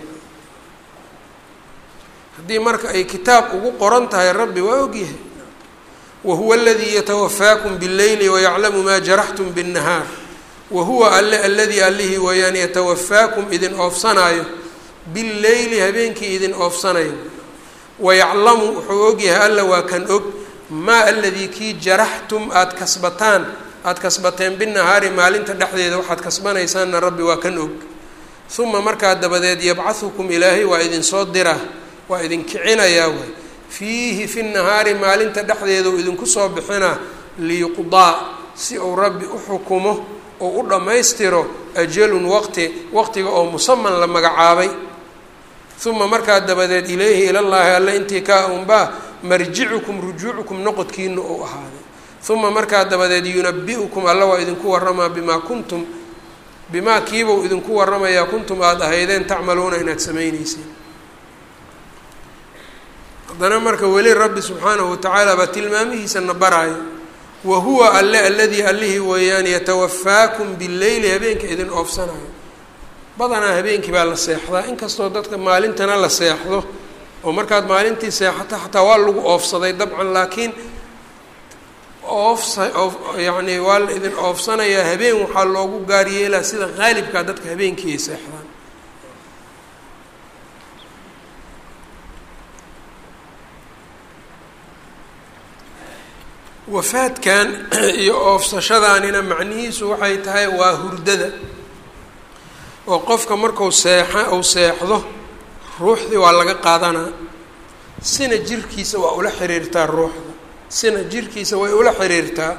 Speaker 1: haddii marka ay kitaab ugu qoran tahay rabbi waa ogyahay wahuwa aladii yatawafaakum bاlleyli wayaclamu maa jaraxtum bالnahaar wahuwa alle aladii allihii weeyaan yatawafaakum idin oofsanaayo billeyli habeenkii idin oofsanayo wayaclamu wuxuu ogyahay alla waa kan og maa aladii kii jaraxtum aada kasbataan aada kasbateen binahaari maalinta dhexdeeda waxaad kasbanaysaanna rabbi waa kan og uma markaa dabadeed yabcahukum ilaahay waa idinsoo diraa waa idin kicinayaa waay fiihi fi nahaari maalinta dhexdeeda uu idinku soo bixinaa liyuqdaa si uu rabbi u xukumo oo u dhammaystiro ajalun waqti waqtiga oo musaman la magacaabay uma markaa dabadeed ilayhi ilallaahi alle intii kaa unbaa marjicukum rujuucukum noqodkiina uu ahaaday uma markaa dabadeed yunabi-ukum alla waa idinku waramaa bimaa kuntum bimaa kiibau idinku waramayaa kuntum aada ahaydeen tacmaluuna inaad samayneyseen haddana marka weli rabbi subxaanahu watacaala baa tilmaamihiisana baraayo wa huwa alle aladii allihii weeyaan yatawafaakum billeyli habeenka idin oofsanayo badanaa habeenkii baa la seexdaa inkastoo dadka maalintana la seexdo oo markaad maalintii seexato xataa waa lagu oofsaday dabcan laakiin oofsa oof yacni waa la idin oofsanayaa habeen waxaa loogu gaar yeelaa sida qaalibkaa dadka habeenkii ay seexdaan wafaadkan iyo oofsashadaanina macnihiisu waxay tahay waa hurdada oo qofka marku seexa uu seexdo ruuxdii waa laga qaadanaa sina jirkiisa waa ula xiriirtaa ruuxda sina jirkiisa way ula xiriirtaa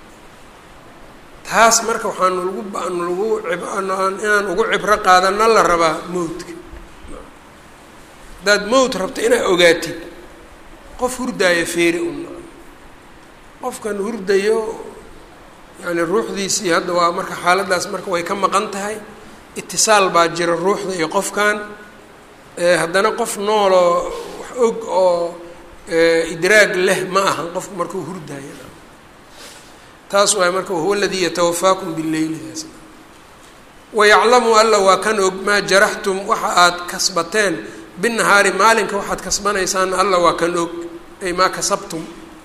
Speaker 1: taas marka waxaanu lagu aanu lagu inaan ugu cibro qaadana la rabaa mowdka haddaad mowt rabto inaad ogaatid qof hurdaaya feeri un qofkan hurdayo yani ruuxdiisii hadda waa marka xaaladdaas marka way ka maqan tahay itisaal baa jira ruuxda iyo qofkan haddana qof nooloo wax og oo idraag leh ma ahan qofku markuu hurdaayo taas waay marka wahuwa aladii yatawafaakum bileylidaas wayaclamu alla waa kan og maa jaraxtum waxa aad kasbateen binahaari maalinka waxaad kasbanaysaan alla waa kan og ay maa kasabtum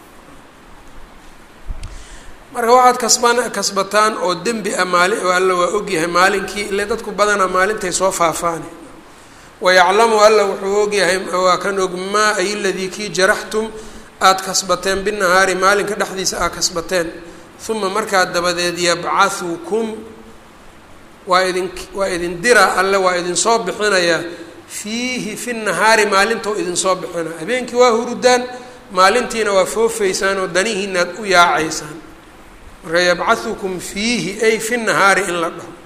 Speaker 1: marka waxaad kasban kasbataan oo dembi ah maali alla waa ogyahay maalinkii ile dadku badanaa maalintay soo faafaane wayaclamu alla wuxuu ogyahay waa kan og maa ay ladii kii jaraxtum aada kasbateen binahaari maalinka dhexdiisa aad kasbateen uma markaa dabadeed yabcahukum waa idin waa idin dira alle waa idinsoo bixinayaa fiihi fi nahaari maalintou idinsoo bixinaa habeenkii waa hurudaan maalintiina waa foofaysaan oo danihiinaad u yaacaysaan marka yabcahukum fiihi ay fi nahaari in la dhaho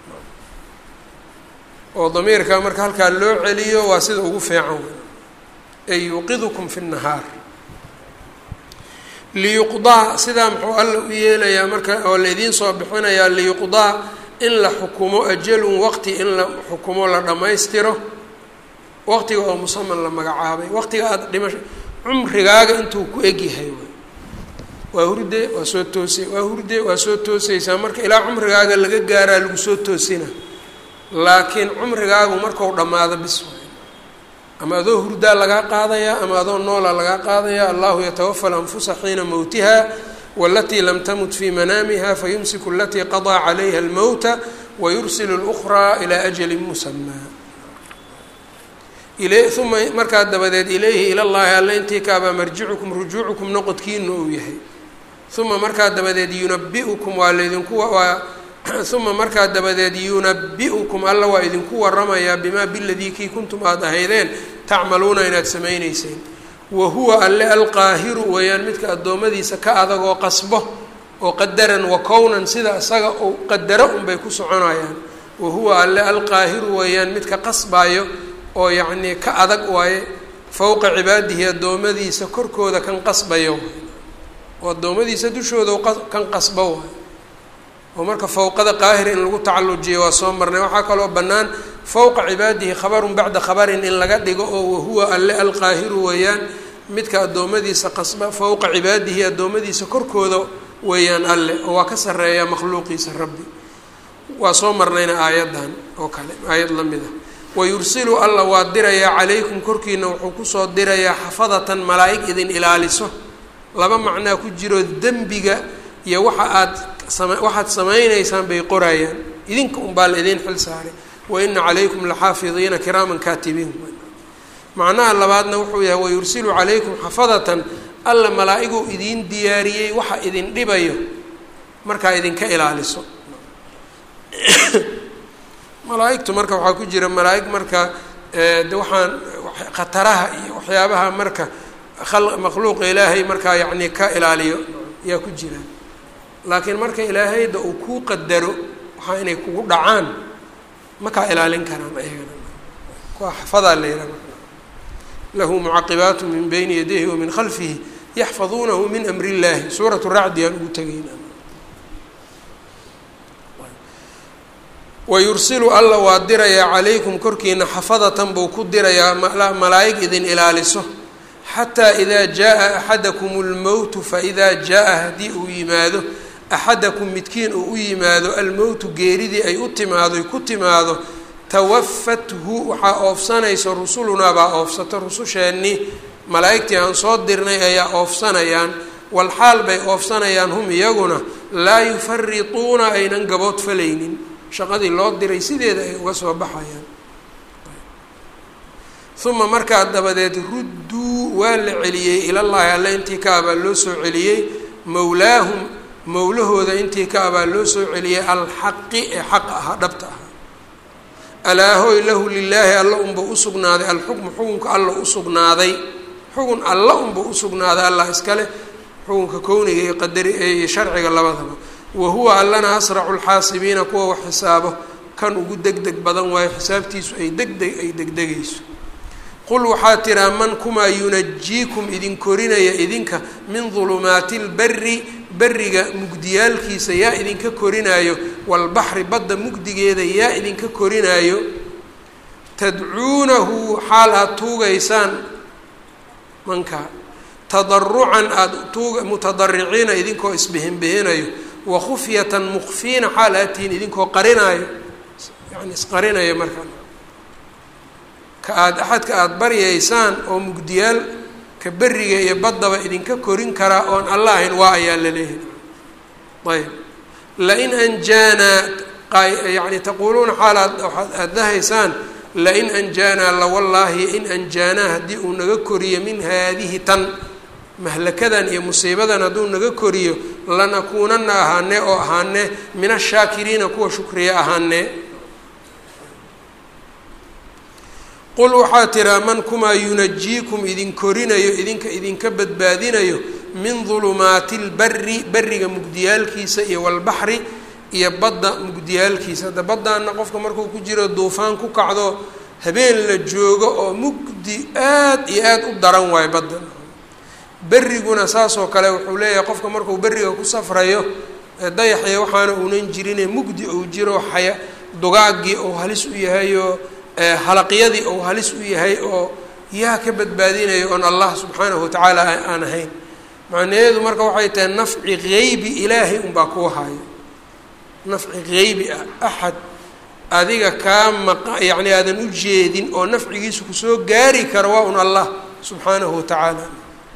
Speaker 1: oo damiirka marka halkaa loo celiyo waa sida ugu fiican wey ay yuuqidukum fi nahaar liyuqdaa sidaa muxuu alla u yeelayaa marka oo laidiin soo bixinayaa liyuqdaa in la xukumo ajalun waqti in la xukumo la dhammaystiro waqtiga oo musaman la magacaabay waqtiga aada dhimasho cumrigaaga intuu ku egyahay way waa hurde waa soo toosay waa hurde waa soo toosaysaa marka ilaa cumrigaaga laga gaaraa lagu soo toosina laakiin cumrigaagu markau dhammaado bis waay ama adoo hurdaa lagaa qaadayaa ama adoo noolaa lagaa qaadayaa allahu yatawafa alanfusa xiina mowtiha walatii lam tamut fii manaamiha fayumsiku alatii qadaa calayha almowta wayursilu اlأkhraa ilaa ajali musamaa uma markaa dabadeed ilayhi ilallaahi alle intii kaabaa marjicukum rujuucukum noqodkiina uu yahay uma markaa dabadeed yunabiukum waa laydinku waa uma markaa dabadeed yunabi-ukum alla waa idinku waramayaa bimaa biladii kii kuntum aada ahaydeen tacmaluuna inaad samayneyseen wa huwa alle alqaahiru weeyaan midka addoommadiisa ka adagoo qasbo oo qadaran wa kownan sida isaga uu qadaro unbay ku soconayaan wa huwa alle alqaahiru weeyaan midka qasbaayo oo yacnii ka adag waaye fowqa cibaadihi addoommadiisa korkooda kan qasbayo oo addoommadiisa dushooda kan qasbo waayo oo marka fowqada qaahir in lagu tacallujiyo waa soo marnay waxaa kaloo bannaan fowqa cibaadihi khabarun bacda khabarin in laga dhigo oo wahuwa alle alqaahiru weeyaan midka addoommadiisa qasba fowqa cibaadihi addoommadiisa korkooda weeyaan alle oo waa ka sarreeyaa makhluuqiisa rabbi waa soo marnayna aayaddan oo kale aayad la mid ah wayursilu alla waa dirayaa calaykum korkiina wuxuu kusoo dirayaa xafadatan malaa'ig idin ilaaliso laba macnaa ku jiro dembiga iyo waxa aad sama waxaad samaynaysaan bay qorayaan idinka unbaa la idiin xil saaray wa ina calaykum laxaafidiina kiraaman kaatibiin macnaha labaadna wuxuu yahay wayursilu calaykum xafadatan alla malaa-iguu idiin diyaariyey waxa idin dhibayo markaa idinka ilaaliso malaa-igtu marka waxaa ku jira malaa-ig marka de waxaan khataraha iyo waxyaabaha marka makhluuqa ilaahay markaa yacni ka ilaaliyo yaa ku jira laakiin marka ilaahayda uu kuu qadaro waxaa inay kugu dhacaan makaa ilaalin karaan ayagana kuwa xafadaa la yidhaha lahu mucaqibaatu min bayni yadayhi wa min khalfihi yaxfaduunahu min amri illahi suuratu racdi aan ugu tegayna wayursilu alla waa dirayaa calaykum korkiina xafadatan buu ku dirayaa malaa'ig idin ilaaliso xataa idaa jaa axadakum lmowtu faidaa jaa haddii uu yimaado axadakum midkiin uu u yimaado almowtu geeridii ay u timaado ay ku timaado tawafathu waxaa oofsanaysa rusulunaa baa oofsato rususheennii malaa'igtii aan soo dirnay ayaa oofsanayaan walxaal bay oofsanayaan hum iyaguna laa yufarituuna aynan gabood falaynin shaqadii loo diray sideeda ay uga soo baxayaan uma markaa dabadeed rudduu waa la celiyey ilallaahi alle intii ka abaa loo soo celiyey mowlaahum mowlahooda intii ka abaa loo soo celiyey alxaqi ee xaq ahaa dhabta ahaa alaahoy lahu lilaahi alla unba usugnaaday alxukmu xukunka alla usugnaaday xukun alla unba usugnaaday allah iskale xukunka kowniga iyo qadari iyo sharciga labadaba wa huwa allana asracu lxaasibiina kuwa wax xisaabo kan ugu deg deg badan waayo xisaabtiisu ay degdeg ay degdegayso qul waxaa tiraa man kumaa yunajiikum idin korinaya idinka min dulumaati lberi beriga mugdiyaalkiisa yaa idinka korinaayo walbaxri badda mugdigeeda yaa idinka korinaayo tadcuunahu xaal aada tuugaysaan mankaa tadarucan aada tuuga mutadariciina idinkoo isbihinbihinayo wakufyatan mukfiina xaal aad tihiin idinkoo qarinaayo yani isqarinayo markaa ka aada axadka aada baryaysaan oo mugdiyaal ka beriga iyo baddaba idinka korin karaa oon alla ahayn waa ayaa la leeyahay ayb lain anjaanaa yani taquuluuna xaal aad aada dahaysaan lain anjaanaa lawallaahi in anjaanaa haddii uu naga koriyo min haadihi tan mahlakadan iyo musiibadan hadduu naga koriyo lanakuunana ahaanee oo ahaanee min ashaakiriina kuwa shukriya ahaanee qul waxaa tiraa man kumaa yunajiikum idin korinayo idinka idinka badbaadinayo min dulumaati lberi beriga mugdiyaalkiisa iyo walbaxri iyo badda mugdiyaalkiisa hadda baddaana qofka markuu ku jiro duufaan ku kacdo habeen la joogo oo mugdi aad iyo aada u daran waayo badda beriguna saasoo kale wuxuu leeyahay qofka markuu beriga ku safrayo dayaxya waxaana uunan jirine mugdi uu jiro xaya dugaagii uu halis u yahay oo halaqyadii uu halis u yahay oo yaa ka badbaadinayo oon allah subxaanahu watacaala aan ahayn macnaheedu marka waxay tahay nafci geybi ilaahay unbaa kuu hayo nafci geybi ah axad adiga kaa maqa yacni aadan u jeedin oo nafcigiisa kusoo gaari karo waa un allah subxaanahu watacaala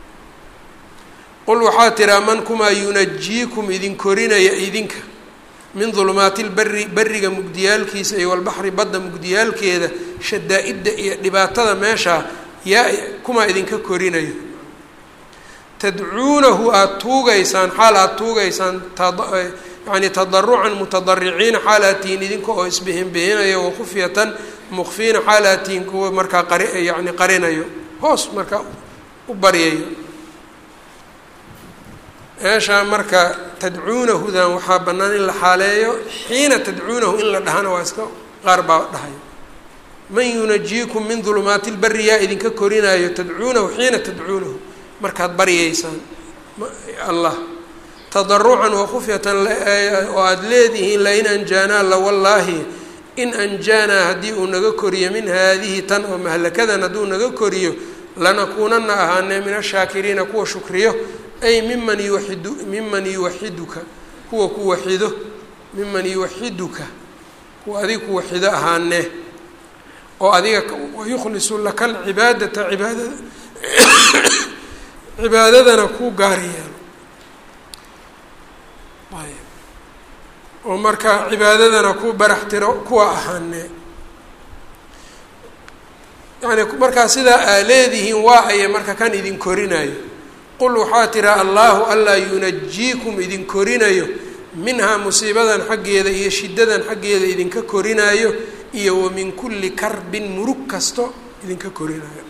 Speaker 1: qul waxaa tiraa man kumaa yunajiikum idin korinaya idinka min dulumaati lberi beriga mugdiyaalkiisa iyo walbaxri badda mugdiyaalkeeda shadaa-idda iyo dhibaatada meeshaa yaa kumaa idinka korinayo tadcuunahu aada tuugaysaan xaal aada tuugaysaan yani tadarucan mutadariciina xaal aad tihiin idinka oo isbihinbihinayo wakufyatan mukfiina xaal aad tihiin kuwa markaa qari yani qarinayo hoos markaa u baryayo meeshaa marka tadcuunahudan waxaa bannaan in la xaaleeyo xiina tadcuunahu in la dhahana waa iska qaar baa dhahayo man yunajiikum min dulumaati lberi yaa idinka korinaayo tadcuunahu xiina tadcuunahu markaad baryaysaan allah tadarucan wakufyatan oo aada leedihiin lain anjaanaa lawallaahi in anjaanaa haddii uu naga koriyo min haadihi tan oo mahlakadan hadduu naga koriyo lanakuunana ahaanee min ashaakiriina kuwa shukriyo ay miman yuwaxidu miman yuwaxiduka kuwa ku waxido miman yuwaxiduka kuwa adiga ku waxido ahaane oo adiga wayukhlisu laka alcibaadata cibaadada cibaadadana kuu gaari yeelo ayb oo marka cibaadadana ku barax tiro kuwa ahaane yani markaa sidaa aa leedihiin waa aya marka kan idin korinayo qul waxaa tira allahu allaa yunajiikum idin korinayo minhaa musiibadan xaggeeda iyo shiddadan xaggeeda idinka korinayo iyo wa min kulli karbin murug kasto idinka korinayo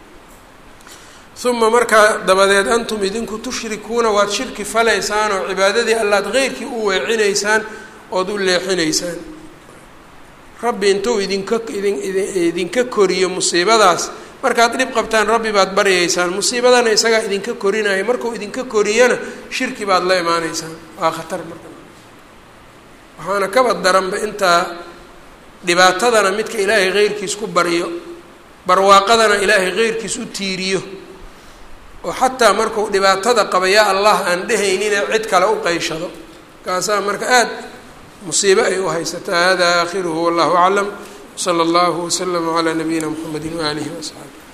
Speaker 1: uma markaa dabadeed antum idinku tushrikuuna waad shirki falaysaan oo cibaadadii allaad keyrkii u weecinaysaan ood u leexinaysaan rabbi intuu idinka idin idinka koriyo musiibadaas markaad dhib qabtaan rabbi baad baryaysaan musiibadana isagaa idinka korinaya markuu idinka koriyana shirki baad la imaanaysaan waa khatar marka waxaana kaba daranba intaa dhibaatadana midka ilaahay keyrkiis ku baryo barwaaqadana ilaahay keyrkiis u tiiriyo oo xataa markuu dhibaatada qaba yaa allah aan dhehaynine cid kale u qayshado kaasaa marka aada musiibo ay u haysataa hada aakhiruhu wallahu aclam wsala allahu waslama calaa nabiyina mxamedi waaalihi waasxaabi